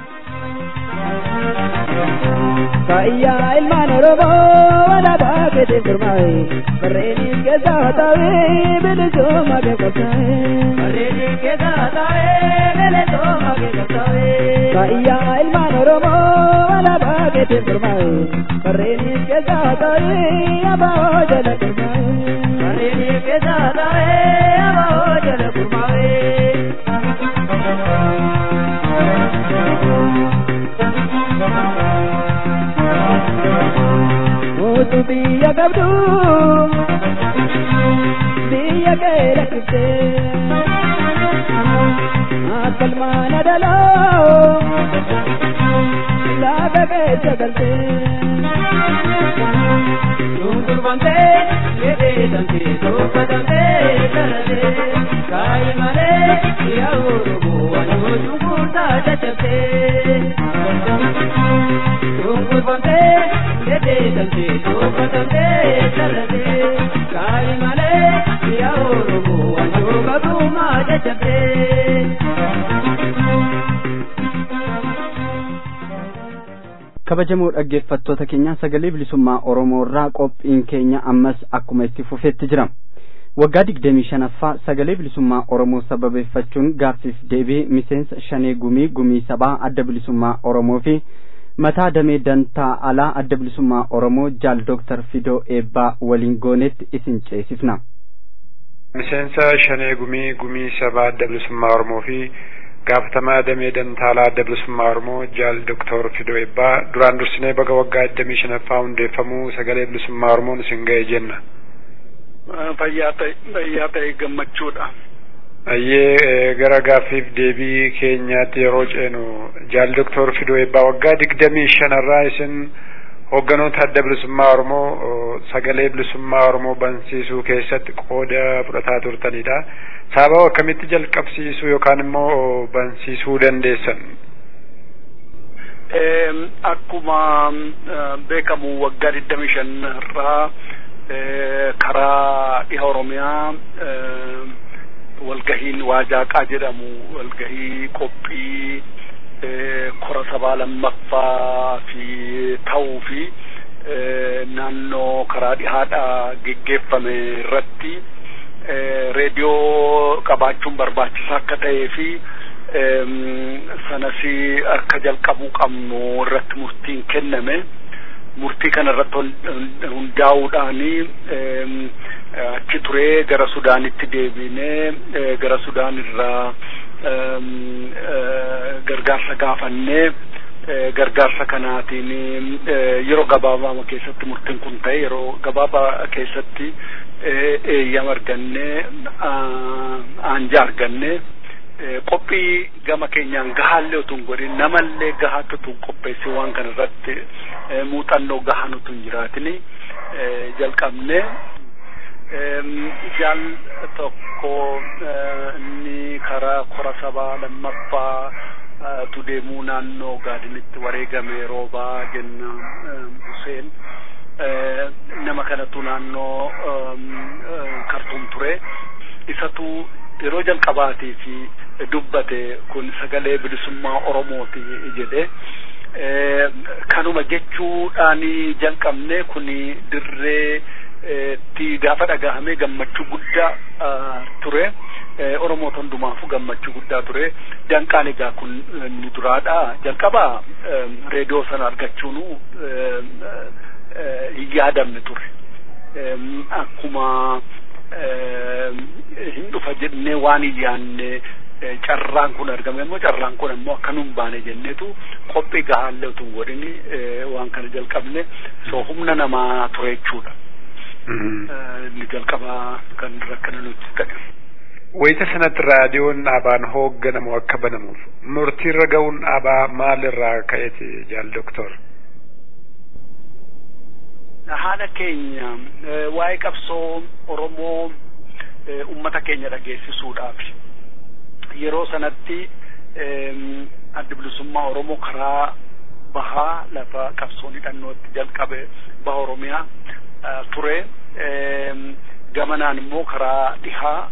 Kayyaa ilmaan Oromoo walaabaa keetiin gurmaa'e barreenis keessaa taa'ee bilisummaa keekkotaa'e. Barreenis keessaa taa'ee bilisummaa keekkotaa'e. Kayyaa ilmaan Oromoo walaabaa keetiin turmaa'e barreenis keessaa ta'ee abaa jala turmaa'e. Barreenis keessaa ta'ee abaa jala turmaa'e. Mootu biyya qabdu biyya kee lakkiftee akkalmaan adaloo laga keessa galtee. Dungurbamtee jedhee damtee tolfatamtee taratee kaayi malee yaa Oromoo wanoo dunguurtaa caccabtee. Dungurbamtee jedhee damtee tolfatamtee taratee kaayi malee yaa Oromoo wanoo gabrummaa caccabtee. kabajamoo dhaggeeffattoota keenya sagalee bilisummaa oromoo irraa qophiin keenya ammas akkuma itti fufeetti jira waggaa digdamii shanaffaa sagalee bilisummaa oromoo sababeeffachuun gaaffiif deebii miseensa shanee gumii gumii sabaa adda bilisummaa oromoo fi mataa damee dantaa alaa adda bilisummaa oromoo jaal dooktar fidoo eebbaa waliin goonetti isin ceesifna. miseensa shanee gumii gumii sabaa adda bilisummaa oromoo fi gaafatamaa damee dantaalaa adda bilisummaa oromoo jaal doktor fidoo eebbaa duraan dursinee baga waggaa digdamii shanaffaa hundeeffamuu sagalee bilisummaa oromoon isin ga'e jenna. Fayyaa ta'e fayyaa ta'e gammachuudha. Ayyee gara gaaffiif deebii keenyaatti yeroo ceenu jaal doktor fidoo eebbaa waggaa digdamii shanarraa isin hoogganoota adda bilisummaa oromoo sagalee bilisummaa oromoo bansiisuu keessatti qooda fudhataa turtanidha. sababa akkamitti jalqabsiisuu yookaan immoo bansiisuu dandeessan? Akkuma beekamu waggaa digdamii shan irraa karaa dhiha Oromiyaa walgahiin waajaaqaa jedhamu walgahii qophii kora sabaa lammaffaa fi ta'uu fi naannoo karaa dhihaadhaa geggeeffame irratti reediyoo qabaachuun barbaachisaa akka ta'ee fi sanas akka jalqabuu qabnu irratti murtiin kenname murtii kana irratti hundaa'uudhaani achi turee gara sudaanitti deebinee gara sudaan irraa gargaarsa gaafannee gargaarsa kanaatiin yeroo gabaabaa keessatti murtiin kun ta'e yeroo gabaabaa keessatti eeyyama argannee aanja argannee qophii gama keenyaan gahaallee utuu hin godhin namallee gahaatti utuu qopheessi waan kana irratti muuxannoo gahaan utuu hin jiraatini jalqabne jaal tokko inni karaa kora sabaa lammaffaa tu deemuu naannoo gaadinitti wareegame roobaa jenna Huseen nama kanatu naannoo kartuum ture isatu yeroo jalqabaatii fi dubbate kun sagalee bilisummaa oromooti jedhe kanuma jechuudhaan jalqabne kun dirree ti gaafa dhagahame gammachuu guddaa ture oromoota hundumaafuu gammachuu guddaa ture danqaan egaa kun ni duraadha jalqaba reediyoo sana argachuunu hin yaadamne ture akkuma hin dhufa jennee waan hin yaanne carraan kun argame immoo carraan kun immoo akka nun baane jenneetu qophii gahaallee utuu hin godhini waan kana jalqabne so humna namaa ture jechuudha. Inni jalqabaa kan rakkina nuti ta'e. Wayita sanatti raadiyoon dhaabaan hoogganamu akka banamuuf murtiirra ga'uun dhaabaa maalirraa ka'eeti jaal doktor? haala keenya waa'ee qabsoo Oromoo ummata keenya dhageessisuudhaaf yeroo sanatti adda bilisummaa Oromoo karaa bahaa lafa qabsoon hidhannootti jalqabe baha Oromiyaa ture gamanaan immoo karaa dhihaa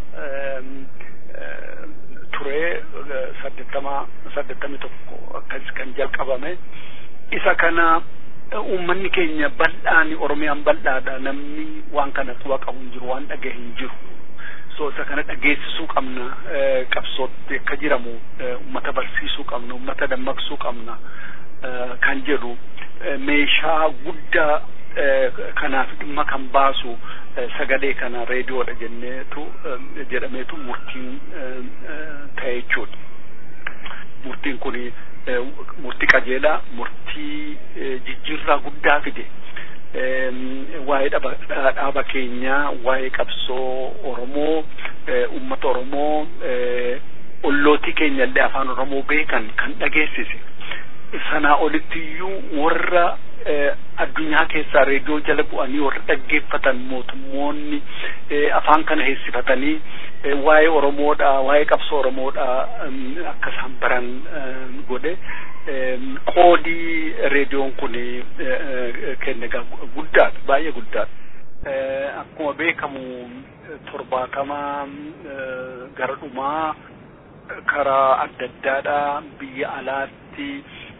ture saddeettama saddeettamii tokko akkas kan jalqabame isa kana uummanni keenya bal'aan oromiyaan bal'aadha namni waan kana quba qabu hin jiru waan dhagahe hin jiru so isa kana dhageessisuu qabna qabsootti akka jiramu ummata barsiisuu qabna ummata dammaqsuu qabna kan jedhu meeshaa guddaa kanaaf dhimma kan baasu sagalee kana reediyoodha jenneetu jedhameetu murtiin ta'e jechuudha. Murtiin kun murtii qajeelaa murtii jijjiirraa guddaa fide waa'ee dhaaba keenyaa waa'ee qabsoo Oromoo uummata Oromoo ollootii keenya illee afaan Oromoo beekan kan dhageessise sanaa olittiyuu warra addunyaa keessaa reediyoo jala bu'anii warra dhaggeeffatan mootummoonni afaan kana heessifatanii waa'ee Oromoodha waa'ee qabsoo Oromoodha akka isaan baran godhe qoodii reediyoon kun kenne guddaadha baay'ee guddaadha akkuma beekamu torbaatama gara dhumaa karaa adda addaadha biyya alaatti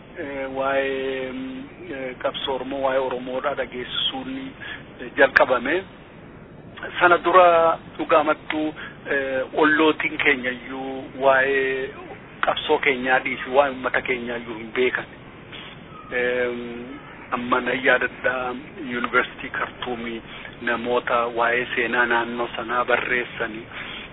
waa'ee qabsoo Oromoo waa'ee Oromoodha dhageessisuun jalqabame sana dura dhugaamattuu ollootiin keenya iyyuu waa'ee qabsoo keenyaa dhiisi waa'ee uummata keenyaa iyyuu hin beekan. Amma nan yaadadha yuunivarsiitii Kartuumii namoota waa'ee seenaa naannoo sanaa barreessanii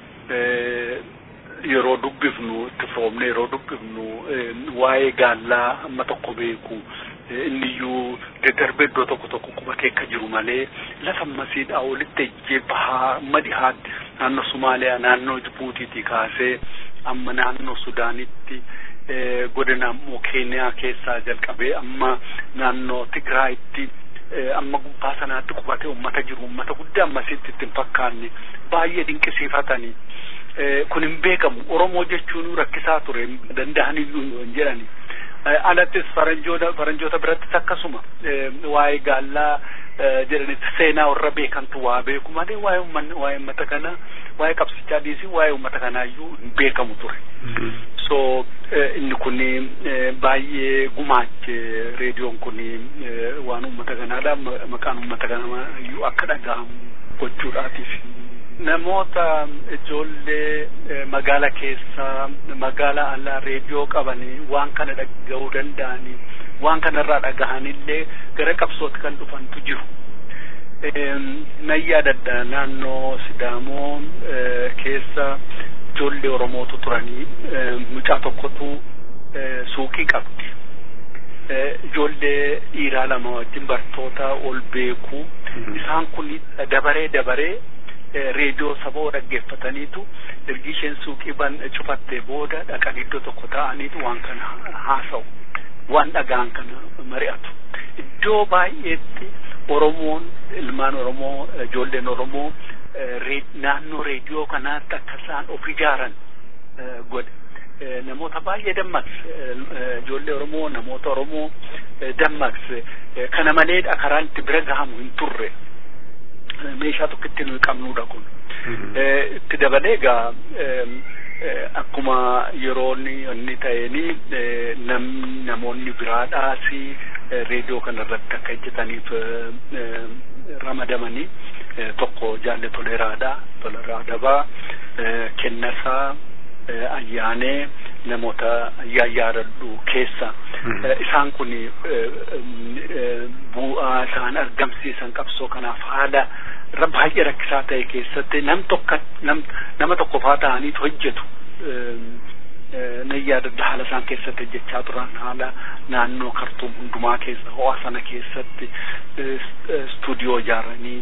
yeroo dubbifnu itti firoomne yeroo dubbifnu waa'ee gaallaa amma tokko beeku inniyyuu daddarbee iddoo tokko tokko qubatee akka jiru malee lafa masiidhaa olitti ejjee bahaa amma dhihaatti naannoo Somaaliyaa naannoo Jibuutiitii kaasee amma naannoo Sudaanitti godina ammoo Keeniyaa keessaa jalqabee amma naannoo Tigraayitti amma gubbaa sanaatti qubatee uummata jiru uummata guddaa ammasitti ittiin fakkaanne baay'ee dinqisiifatanii kun hin beekamu oromoo jechuun rakkisaa ture danda'an iyyuu hin jedhani alattis faranjoota faranjoota birattis akkasuma waa'ee gaallaa jedhanitti seenaa warra beekantu waa beeku malee waa'ee uummanni waa'ee uummata kana waa'ee qabsichaa dhiisii waa'ee uummata kanaa iyyuu hin beekamu ture. so inni kun baay'ee gumaache reediyoon kun waan uummata kanaadha maqaan uummata kanaa iyyuu akka dhaga'amu gochuudhaatiif. namoota ijoollee magaala keessa magaala alaa reediyoo qabanii waan kana dhaga'uu danda'anii waan kanarraa dhagahanillee gara qabsootti kan dhufantu jiru. Nan yaadadha naannoo Sidaamoo keessa ijoollee Oromootu turanii mucaa tokkotu suuqii qabdi. Ijoollee dhiiraa lama wajjin bartoota ol beeku isaan kun dabaree dabaree reediyoo saboo dhaggeeffataniitu ergi isheen suuqii ban cufattee booda dhaqan iddoo tokko ta'aniitu waan kana haasa'u waan dhagaan kana mari'atu iddoo baay'eetti oromoon ilmaan oromoo ijoolleen oromoo naannoo reediyoo kanaatti akka isaan of ijaaran godhe namoota baay'ee dammaqse ijoollee oromoo namoota oromoo dammaqse kana maleedha karaan itti bira gahamu hin turre meeshaa tokko itti nuyi qabnuudha kun itti dabalee egaa akkuma yeroon inni ta'eeni nam namoonni biraadhaas reediyoo kana irratti akka hojjetaniif ramadamanii tokko jaalle toleeraadha toleraa dabaa kennasaa ayyaanee namoota yaayyaadadhu keessa isaan kun bu'aa isaan argamsiisan qabsoo kanaaf haala baay'ee rakkisaa ta'e keessatti nam tokko nam nama tokko faa ta'aniitu hojjetu nan yaadadha haala isaan keessatti hojjechaa turan haala naannoo kartuum hundumaa keessa ho'a sana keessatti stuudiyoo ijaaranii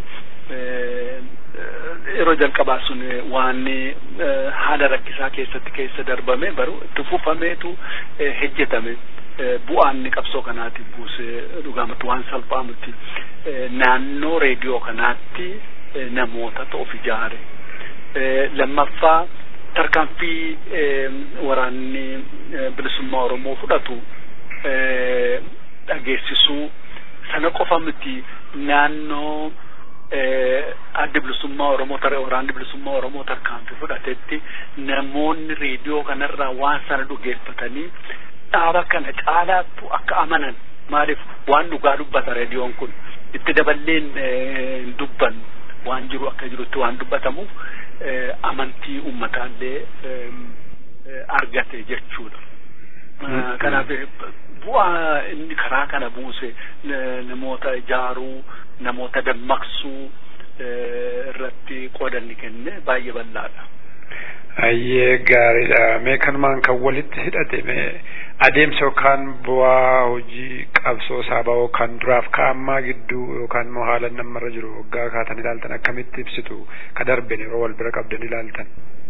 yeroo jalqabaa sun waan haala rakkisaa keessatti keessa darbame baruu itti fufameetu hojjetame bu'aan qabsoo kanaatiif buuse dhugaamatti waan salphaa miti naannoo reediyoo kanaatti namoota of ijaare lammaffaa tarkaanfii waraanni bilisummaa oromoo fudhatu dhageessisuu sana qofa miti naannoo addi bilisummaa oromoo tara waraanni bilisummaa oromoo tarkaanfii fudhatetti namoonni reediyoo kanarraa waan sana dhugeeffatanii dhaaba kana caalaattu akka amanan maaliif waan dhugaa dubbata reediyoon kun itti daballeen hin dubbannu waan jiru akka jirutti waan dubbatamuuf amantii ummataallee argate jechuudha. Kanaaf bu'aa inni karaa kana buuse namoota ijaaruu namoota dammaqsuu irratti qoodanni kenne baay'ee bal'aadha. Ayyee gaariidha. Mee kanumaan kan walitti hidhate mee adeemsa yookaan bu'aa hojii qabsoo saaba'oo kan duraaf ka ammaa gidduu yookaan immoo haala namarra jiru waggaa kaatan ilaaltan akkamitti ibsitu ka darben yeroo wal bira qabdan ilaaltan.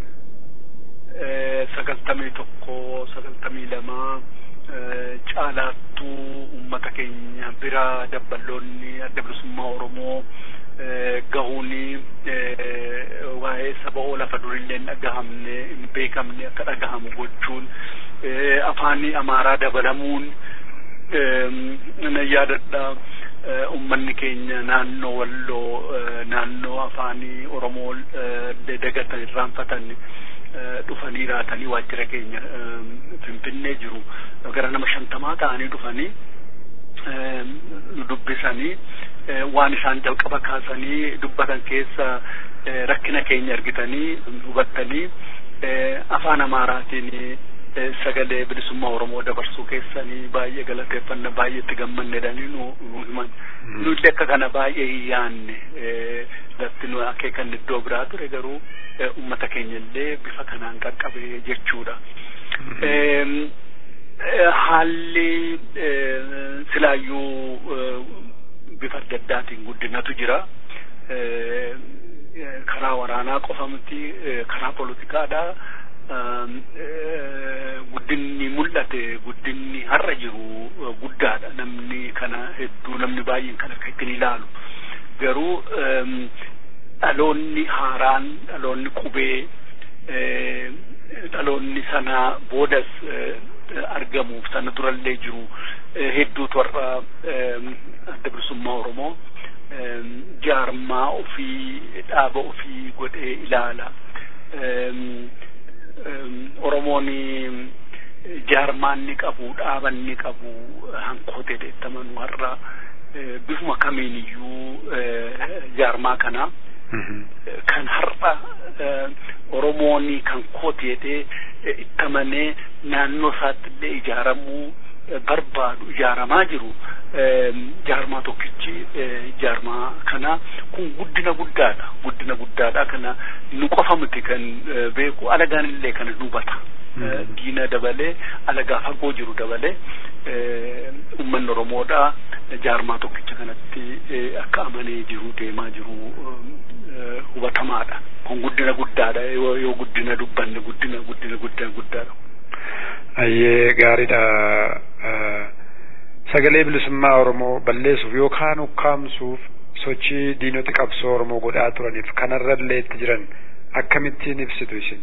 Sagaltamii tokko sagaltamii lamaa caalaattuu uummata keenya bira dabballoonni adda bilisummaa Oromoo gahuuni waa'ee saba'oo lafa durillee hin dhagahamne hin beekamne akka dhagahamu gochuun afaanii amaaraa dabalamuun nan yaadadha ummanni keenya naannoo walloo naannoo afaanii oromoo dagatan irraanfatan dhufanii raatanii waajjira keenya finfinnee jiru gara nama shantamaa ta'anii dhufanii nu dubbisanii waan isaan jalqaba kaasanii dubbatan keessa rakkina keenya argitanii hubattanii afaan amaaraatiin sagalee bilisummaa oromoo dabarsuu keessanii baay'ee galateeffanna baay'ee itti gammanneedhanii nu himan nullee akka kana baay'ee hin yaanne lafti nu akeekan iddoo biraa ture garuu ummata keenya illee bifa kanaan qaqqabe jechuudha. haalli silaayyuu bifa adda addaatiin guddinatu jira. karaa waraanaa qofa miti karaa poolitikaadha. guddinni mul'ate guddinni har'a jiru guddaadha namni kana hedduu namni baay'een kan akka ittiin ilaalu garuu dhaloonni haaraan dhaloonni qubee dhaloonni sana boodas argamuuf sana durallee jiru hedduutu har'a adda bilisummaa oromoo jaarmaa ofii dhaaba ofii godhee ilaala. Oromoon jaarmaan ni qabu dhaaban ni qabu hankootee deettamanuu har'a bifuma kamiin iyyuu jaarmaa kana kan har'a Oromoon kan kooteedhee ittamanee naannoo isaatti illee ijaaramuu barbaadu ijaaramaa jiru jaarmaa tokkichi jaarmaa kana kun guddina guddaadha guddina guddaadha kana nu qofa miti kan beeku alagaan illee kana nu hubata diina dabalee alagaa fagoo jiru dabalee ummanni oromoodha jaarmaa tokkicha kanatti akka amanee jiru deemaa jiru hubatamaadha kun guddina guddaadha yoo guddina dubbanne guddina guddina guddina guddaadha. Ayyee gaariidha. Sagalee bilisummaa Oromoo balleessuuf yookaan ukkaamsuuf sochii diinoti qabsoo Oromoo godhaa turaniif kanarrallee itti jiran akkamittiin ibsitu isin?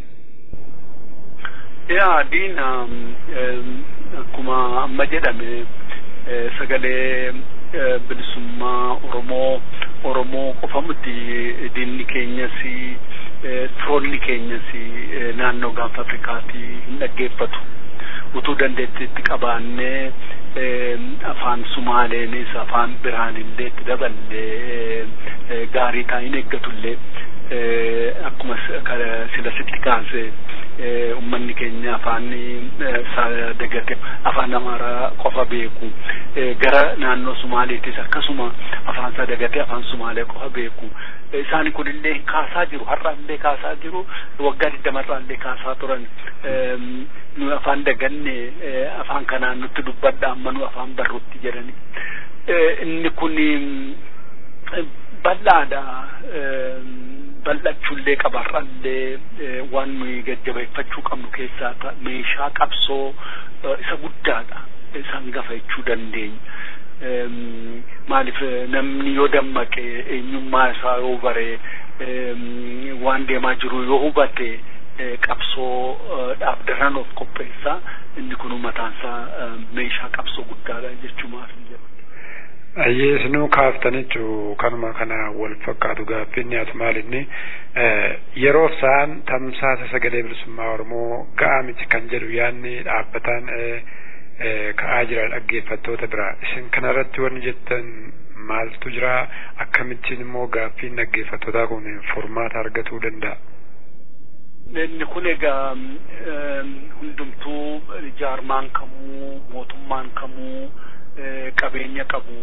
Yaa diina akkuma amma jedhame sagalee bilisummaa Oromoo Oromoo qofa miti diinni keenyas firoonni keenyas naannoo gaanfa Afrikaatii hin dhaggeeffatu. utuu dandeettiitti qabaannee afaan sumaaleenis afaan biraanillee itti daballee gaarii taa'in eeggatullee akkuma sila sitti kaase ummanni keenya afaan dagate afaan amaaraa qofa beeku gara naannoo sumaaleetis akkasuma afaan isaa dagate afaan sumaalee qofa beeku isaan kunillee kaasaa jiru har'aallee kaasaa jiru waggaa digdamarraallee kaasaa turan nu afaan daganne afaan kanaan nutti dubbadha amma nu afaan barrutti jedhani inni kun bal'aadha bal'achuullee qabarrallee waan nuyi jajjabeeffachuu qabnu keessaa meeshaa qabsoo isa guddaadha isaan gafa jechuu dandeenya maaliif namni yoo dammaqe eenyummaa isaa yoo bare waan deemaa jiru yoo hubate qabsoo dhaaf daran of qopheessa inni kun mataansaa meeshaa qabsoo guddaadha jechuumaaf hin jedhu. Ayyee isinuu kaaftanichu kanuma kana wal fakkaatu gaaffinni as maalinni yeroo isaan tamsaasa sagalee bilisummaa Oromoo ga'aa miti kan jedhu yaanni dhaabbataan ka'aa jira dhaggeeffattoota biraa isin kanarratti wanni jettan maaltu jira akkamittiin immoo gaaffiin dhaggeeffattootaa kun furmaata argatuu danda'a. inni kun egaa hundumtuu jaarmaan kamuu mootummaan kamuu qabeenya qabu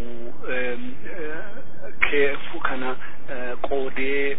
keefu kana qoodee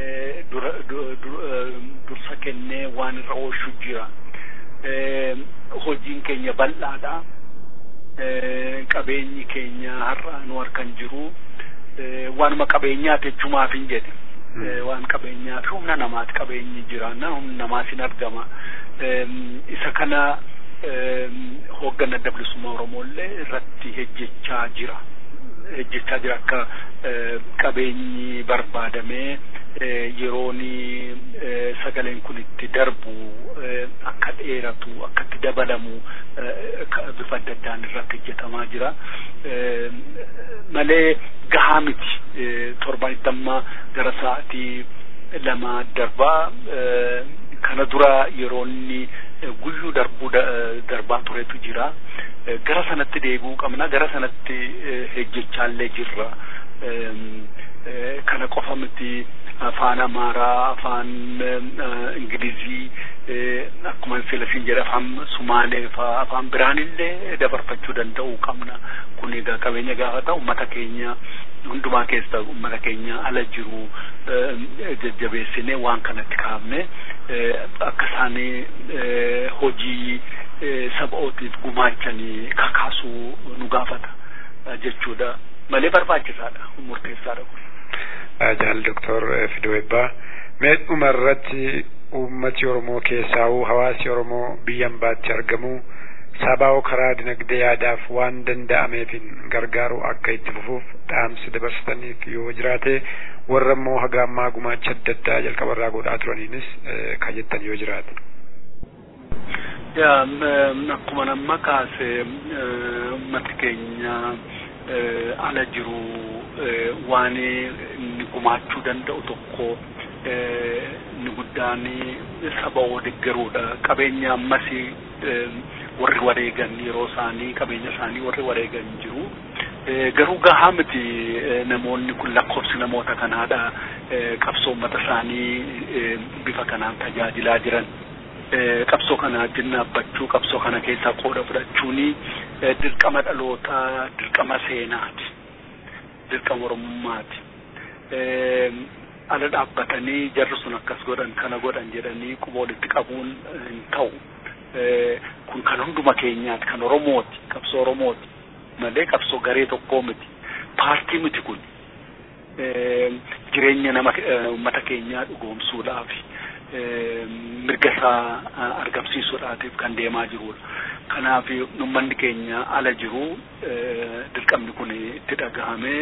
dursa kennee waan irra oolchu jira. Hojiin keenya bal'aadha. Qabeenyi keenya har'a nu harkan jiru waanuma qabeenyaati jechumaaf hin jedhe. waan qabeenyaa fi humna namaati qabeenyi jiraanna humna namaas hin argama isa kana hoogganaa adda bilisummaa oromoollee irratti hejjechaa jira hejjechaa jira akka qabeenyi barbaadamee yeroon sagaleen kun itti darbu akka dheeratu akka itti dabalamu bifa adda addaan irratti hojjetamaa jira malee gahaa miti torban itti gara sa'atii lama darbaa kana dura yeroonni guyyuu darbuu darbaa turetu jira gara sanatti deebi'uu qabna gara sanatti hejjechaallee jirra kana qofa miti afaan amaaraa afaan ingilizii akkuma filasiin jedhe afaan sumaalee faa afaan biraanillee dabarfachuu danda'uu qabna kun egaa qabeenya gaafa ta'u ummata keenya hundumaa keessa ummata keenya ala jiru jajjabeessine waan kanatti kaa'amne akka isaan hojii saba'ootiif gumaachanii kakaasuu nu gaafata jechuudha malee barbaachisaadha murteessaadha kun. Jaal Doktor Fidoo Ebbaa mee dhuma irratti uummati Oromoo keessaa'uu hawaasi Oromoo biyya ambaatti argamu sabaa'oo karaa dinagdee yaadaaf waan danda'ameefin gargaaru akka itti fufuuf dhaamsi dabarsitaniif yoo jiraate warra immoo haga ammaa gumaacha adda addaa jalqabarraa godhaa turaniinis kan jettan yoo jiraate. Akkuma nama kaase uummati keenya ala jiru waan inni gumaachuu danda'u tokko inni guddaan saba oo deeggaruudha qabeenya ammas warri wareegan yeroo isaanii qabeenya isaanii warri wareegan jiru garuu gahaa miti namoonni kun lakkoofsi namoota kanaadha qabsoo uummata isaanii bifa kanaan tajaajilaa jiran qabsoo kana wajjin dhaabbachuu qabsoo kana keessaa qooda fudhachuuni dirqama dhalootaa dirqama seenaati dirqama oromummaati ala dhaabbatanii jarri sun akkas godhan kana godhan jedhanii quba walitti qabuun hin ta'u kun kan hunduma keenyaati kan oromooti qabsoo oromooti malee qabsoo garee tokkoo miti paartii miti kun jireenya nama ummata keenyaa dhugoomsuudhaaf mirga isaa argamsiisuudhaatiif kan deemaa jirudha. Kanaaf uummanni keenya ala jiru dirqamni kun itti dhagahamee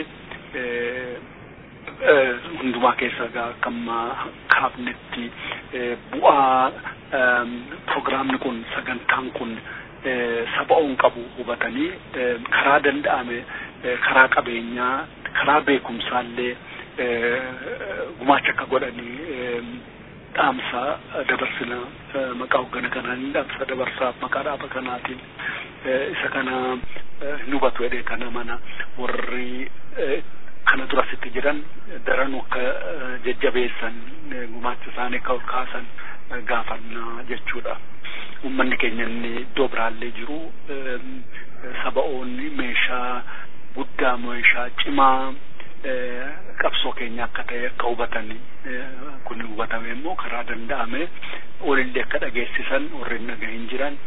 hundumaa keessa akkamma kaafnetti bu'aa programni kun sagantaan kun saba'uun qabu hubatanii karaa danda'ame karaa qabeenyaa karaa beekumsaallee gumaacha akka godhanii dhaamsa dabarsina maqaa hoggana kanaan dhaamsa dabarsaaf maqaa dhaaba kanaatiin isa kana hin hubatu jedhee kana mana warri kana durasitti jiran daranuu akka jajjabeessan gumaacha isaanii akka ol kaasan gaafannaa jechuudha. Uummanni keenya inni iddoo biraallee jiru saba'oonni meeshaa guddaa meeshaa cimaa qabsoo keenya akka ta'e akka hubatan kun hubatame immoo karaa danda'ame walillee akka dhageessisan warri hin dhagahin jiran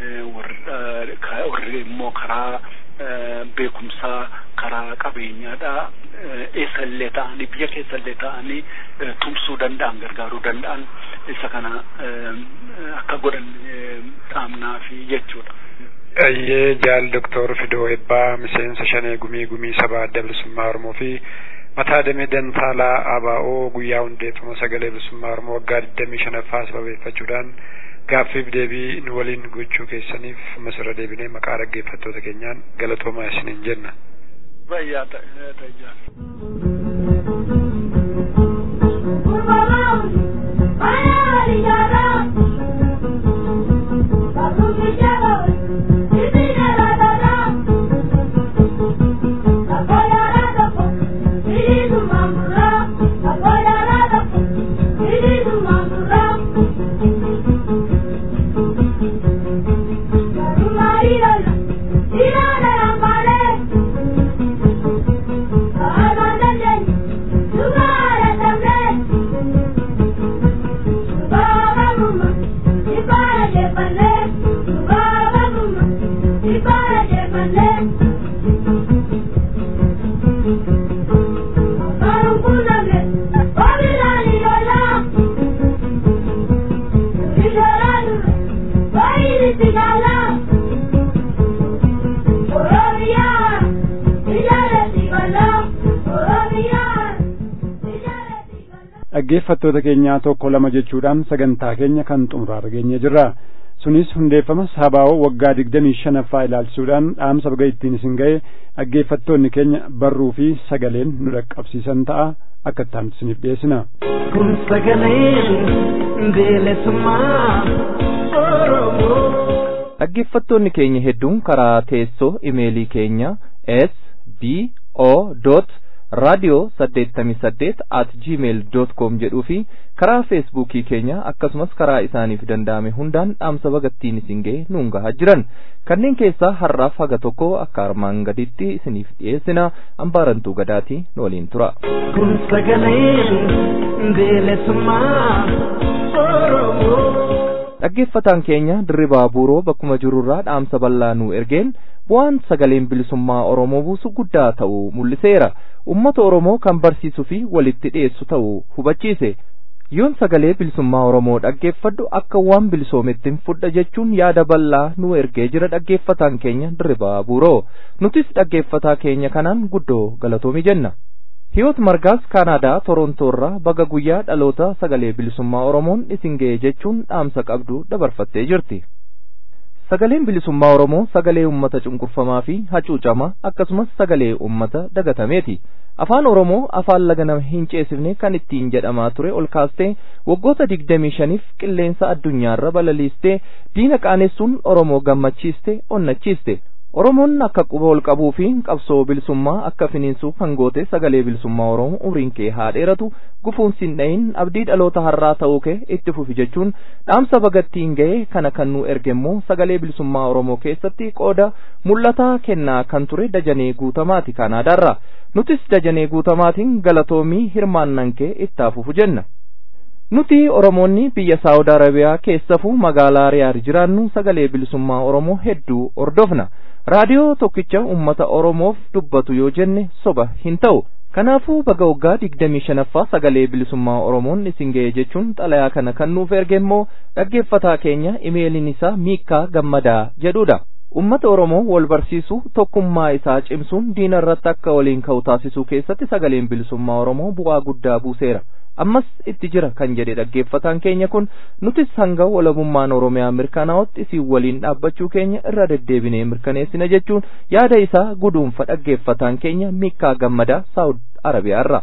warri immoo karaa beekumsaa karaa qabeenyaadha eessallee ta'anii biyya keessallee ta'anii tumsuu danda'an gargaaruu danda'an isa kana akka godhan dhaamnaa fi jechuudha. Ayyee jaal Doktor Fidoo Ebbaa miseensa shanee gumii gumii sabaa adda bilisummaa Oromoo fi mataa damee dantaalaa ABO guyyaa hundeeffama sagalee bilisummaa Oromoo waggaa digdamii shanaffaa sababeeffachuudhaan gaaffiif deebii nu waliin gochuu keessaniif masirra deebinee maqaa dhaggeeffattoota keenyaan galatoomaa isiniin jenna. Bayyaa ta'e Thank you. dhaggeeffattoota keenyaa tokko lama jechuudhaan sagantaa keenya kan xumuraarra geenye jirra sunis hundeeffama sabaa'oo waggaa digdamii shanaffaa ilaalchisuudhaan dhaamsa baga ittiin isin ga'e dhaggeeffattoonni keenya barruu fi sagaleen nu dhaqqabsiisan ta'a akka itti isiniif dhiyeessina. kun sagaleen bilisummaa oromoo. dhaggeeffattoonni keenya hedduun karaa teessoo imeelii keenya s b o raadiyoo saddeettamii saddeet at gmail dot com jedhuu fi karaa feesbuukii keenya akkasumas karaa isaaniif danda'ame hundaan dhaamsa bagattiin isin ga'e nuun gahaa jiran kanneen keessaa har'aaf haga tokko akka armaan gaditti isiniif dhiyeessina ambaarantuu gadaatii nu waliin tura. kun sagaleen bilisummaa oromoo. dhaggeeffataan keenya dirribaa buuroo bakkuma jirurraa dhaamsa bal'aa nu ergeen bu'aan sagaleen bilisummaa oromoo buusu guddaa ta'uu mul'iseera ummata oromoo kan barsiisuu fi walitti dhiyeessu ta'uu hubachiise yoon sagalee bilisummaa oromoo dhaggeeffadhu akka waan bilisoomettiin fudha jechuun yaada bal'aa nu ergee jira dhaggeeffataan keenya dirribaa buuroo nutis dhaggeeffataa keenya kanaan guddoo galatoomi jenna Hiyoot Margaas Kaanaadaa Torontoorraa baga guyyaa dhaloota sagalee bilisummaa Oromoon isin ga'e jechuun dhaamsa qabdu dabarfattee jirti. Sagaleen bilisummaa Oromoo sagalee uummata cunqurfamaa fi hacuucamaa akkasumas sagalee uummata dagatameeti. Afaan Oromoo afaan laga nama hin ceesifne kan ittiin jedhamaa ture ol kaastee waggoota digdamii shaniif qilleensa addunyaarra balaliistee diina qaanessuun Oromoo gammachiiste onnachiiste. Oromoon akka quba ol qabuu fi qabsoo bilisummaa akka finiinsuuf hangoote sagalee bilisummaa Oromoo umriin kee haa dheeratu gufuun sin dhayin abdii dhaloota har'aa ta'uu kee itti fufi jechuun dhaamsa bagattiin ga'e kana kan nu erge immoo sagalee bilisummaa Oromoo keessatti qooda mul'ataa kennaa kan ture dajanee guutamaati Kaanaadaarra nutis dajanee guutamaatiin galatoomii hirmaannan kee itti fufu jenna. Nuti Oromoonni biyya Saawud Arabiyaa keessafuu magaalaa Riyaad jiraannu sagalee bilisummaa Oromoo hedduu hordofna. Raadiyoo tokkicha uummata Oromoof dubbatu yoo jenne soba hin ta'u. Kanaafuu baga waggaa digdamii shanaffaa sagalee bilisummaa Oromoon isin ga'e jechuun xalayaa kana kan nuuf erge immoo dhaggeeffataa keenya imeeliin isaa Miikkaa Gammadaa jedhudha. Ummata Oromoo wal barsiisuu tokkummaa isaa cimsuun diina irratti akka waliin ka'u taasisuu keessatti sagaleen bilisummaa Oromoo bu'aa guddaa buuseera. ammas itti jira kan jedhe dhaggeeffataan keenya kun nutis hanga walabummaan oromiyaa mirkanaa'utti isin waliin dhaabbachuu keenya irra deddeebinee mirkaneessina jechuun yaada isaa guduunfa dhaggeeffataan keenya miikkaa gammadaa saawud arabiyaarra.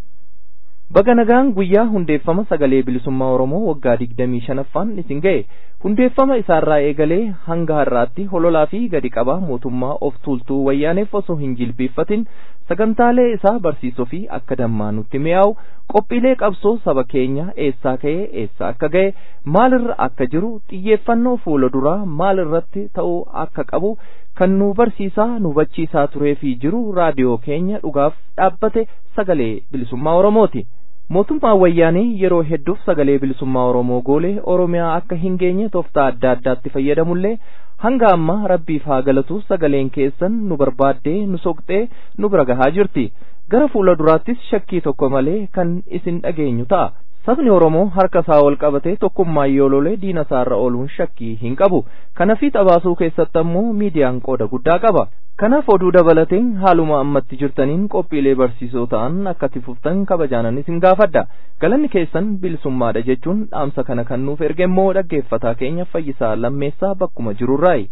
Baga nagaan guyyaa hundeeffama sagalee bilisummaa Oromoo waggaa digdamii shanaffaan isin ga'e hundeeffama isaarraa eegalee hanga har'aatti hololaa fi gadi qabaa mootummaa of tuultuu wayyaaneef osoo hin jilbeeffatin sagantaalee isaa barsiisuu fi akka dammaa nutti mi'aawu qophiilee qabsoo saba keenya eessaa ka'ee eessa akka ga'e maalirra akka jiru xiyyeeffannoo fuula duraa maalirratti ta'uu akka qabu kan nu barsiisaa nu hubachiisaa turee fi jiru raadiyoo keenya dhugaaf dhaabbate sagalee bilisummaa Oromooti. mootummaan wayyaanii yeroo hedduuf sagalee bilisummaa Oromoo goolee Oromiyaa akka hin geenye tooftaa adda addaatti fayyadamullee hanga amma rabbiif haa galatu sagaleen keessan nu barbaaddee nu soqxee nu bira gahaa jirti gara fuula duraattis shakkii tokko malee kan isin dhageenyu ta'a. Sabni Oromoo harka isaa ol qabatee tokkummaan yoo lolee diina isaarra ooluun shakkii hin qabu. Kanaafii xabaasuu keessatti ammoo miidiyaan qooda guddaa qaba. Kanaaf oduu dabalateen haaluma ammatti jirtaniin qophiilee barsiisoo ta'an akka tifuftan kabajaanan isin gaafadha. Galanni keessan bilisummaadha jechuun dhaamsa kana kan nuuf erge immoo dhaggeeffataa keenya fayyisaa lammeessaa bakkuma jirurraayi.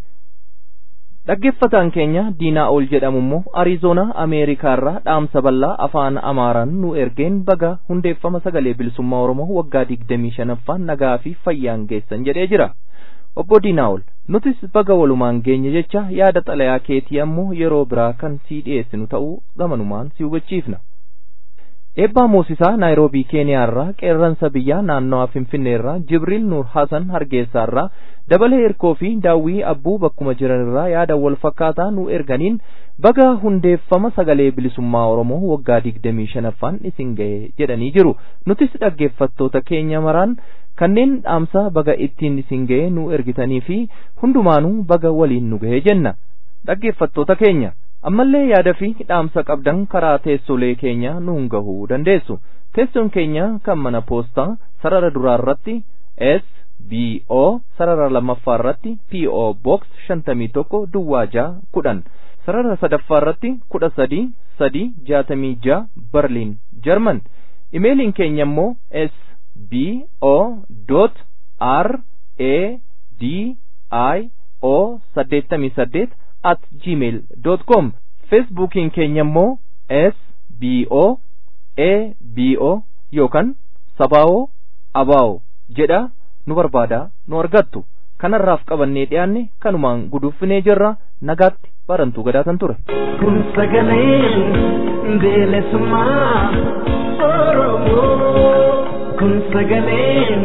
Dhaggeeffataan keenya diinaa ol jedhamu immoo Ariizoonaa Ameerikaarraa dhaamsa bal'aa afaan Amaaraan nu ergeen baga hundeeffama sagalee bilisummaa Oromoo waggaa digdamii shanaffaan nagaa fi fayyaan geessan jedhee jira. Obbo Diinaa'ol nutis baga walumaan geenye jecha yaada xalayaa keetii ammoo yeroo biraa kan sii dhiyeessinu ta'uu gamanumaan si hubachiifna. Eebbaa Moosisaa Naayiroobii Keeniyaarraa qeerransa biyyaa naannawaa Finfinneerraa Jibriil Nuur Hasan Hargeessaarraa dabalee hirkoo fi daawwii abbuu bakkuma jiranirraa yaada wal fakkaataa nu erganiin baga hundeeffama sagalee bilisummaa Oromoo waggaa digdamii shanaffaan isin ga'e jedhanii jiru. Nutis dhaggeeffattoota keenya maraan kanneen dhaamsa baga ittiin isin ga'e nu ergitanii fi hundumaanuu baga waliin nu ga'e jenna. Dhaggeeffattoota keenya. ammallee yaada fi dhaamsa qabdan karaa teessolee keenya nuun gahuu dandeessu teessoon keenya kan mana poostaa sarara duraa irratti s b o sarara lammaffaa irratti p o box shantamii tokko duwwaa jaa kudhan sarara sadaffaa irratti kudha sadii sadii jaatamii jaa barliin jarman imeeliin keenya immoo s b o dot r a d i o saddeettamii saddeet at gmail dot com feesbuukiin keenya immoo s b o a b o yookaan sabaawoo abaawoo jedha nu barbaada nu argattu kanarraaf qabannee dhiyaanne kanumaan guduuffinee jirra nagaatti barantuu gadaatan ture. kun sagalee bilisummaa oromoo kun sagalee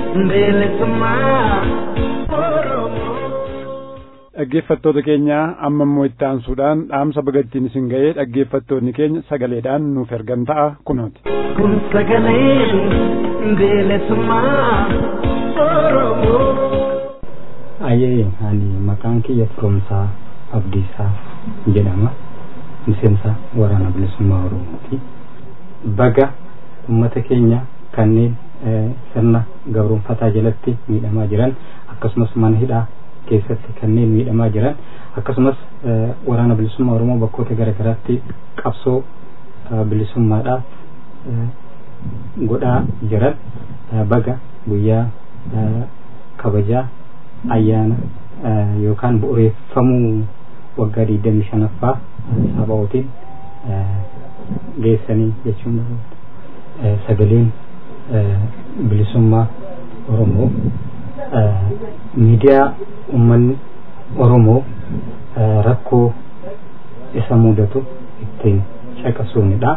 bilisummaa oromoo. dhaggeeffattoota keenya amma immoo itti aansuudhaan dhaamsa bagattiin isin ga'ee dhaggeeffattoonni keenya sagaleedhaan nuuf ergan ta'a kunooti. kun sagalee bilisummaa oromoo. Ayyee ani maqaan kiyya Firoomsaa Abdiisaa jedhama. Miseensa waraana bilisummaa Oromooti. Baga uummata keenya kanneen sirna gabroonfataa jalatti miidhamaa jiran akkasumas mana hidhaa keessatti kanneen miidhamaa jiran akkasumas waraana bilisummaa Oromoo bakkoota garaagaraatti qabsoo bilisummaadhaaf godhaa jiran baga guyyaa kabajaa ayyaana yookaan bu'uureeffamuu waggaa digdamii shanaffaa sabaa'ootiin geessanii jechuun sagaleen bilisummaa Oromoo miidiyaa uummanni Oromoo rakkoo isa mudatu ittiin caqasuunidha.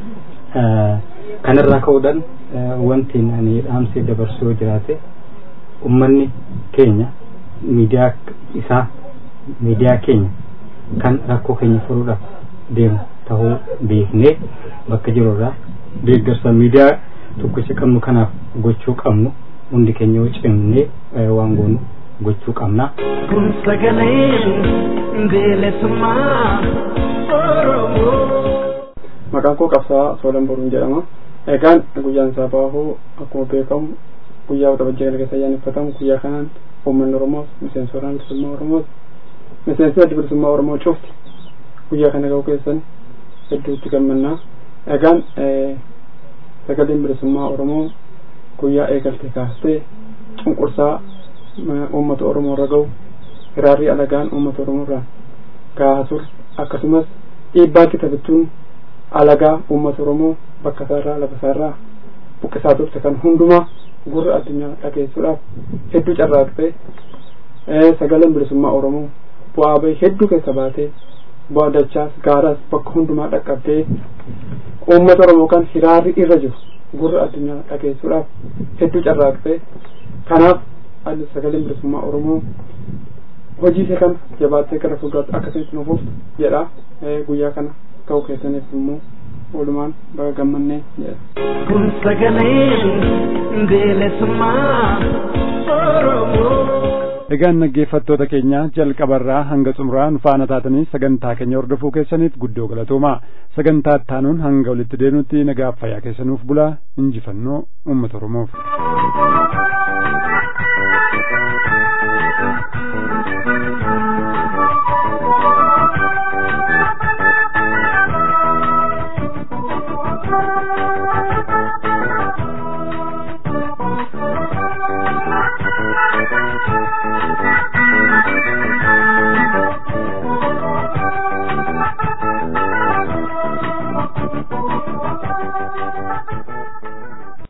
Kanarraa ka'uudhaan wanti ani dhaamsee dabarsuu jiraate ummanni keenya miidiyaa isaa miidiyaa keenya kan rakkoo keenya furuudhaaf deemu ta'uu beeknee bakka jirurraa deeggarsa miidiyaa tokkicha qabnu kanaaf gochuu qabnu hundi keenya yoo cimnee waan goonu gochuu qabna. kun sagalee bilisummaa oromoo. Maqaan koo qabsaa Soolan Boruun jedhama. Egaan guyyaan isaa baahuu akkuma beekamu guyyaa waxabajjii galgasa ayyaaneffatamu guyyaa kanaan uummanni Oromoos miseensa waraana bilisummaa Oromoos miseensa adda bilisummaa Oromoo cufti guyyaa kana ga'uu keessan hedduutti gammannaa. Egaan sagaleen bilisummaa Oromoo guyyaa eegalte kaastee cunqursaa uummata Oromoo irra ga'u hiraarrii alagaan uummata Oromoo irraa gahaa ture akkasumas dhiibbaa kitabittuun alagaa uummata Oromoo bakka isaarraa lafa isaarraa buqqisaa turte kan hundumaa gurra addunyaa dhageessuudhaaf hedduu carraaqxee sagaleen bilisummaa Oromoo bu'aa bahii hedduu keessa baatee bu'aa dachaas gaaraas bakka hundumaa dhaqqabdee uummata Oromoo kan hiraarri irra jiru gurra addunyaa dhageessuudhaaf hedduu carraaqxee kanaaf ani sagaleen bilisummaa Oromoo hojii ishee kana jabaattee gara fuulduraatti akkasitti nuuf jedha guyyaa kana ta'uu keessaniif immoo walumaan baga gammannee jedha. kun sagalee bilisummaa oromoo. Egaan dhaggeeffattoota keenya jalqabarraa hanga xumuraa nu faana taatanii sagantaa keenya hordofuu keessaniif guddoo galatoomaa sagantaa ittaanuun hanga walitti deebinutti nagaaf fayyaa keessanuuf bulaa injifannoo uummata Oromoof.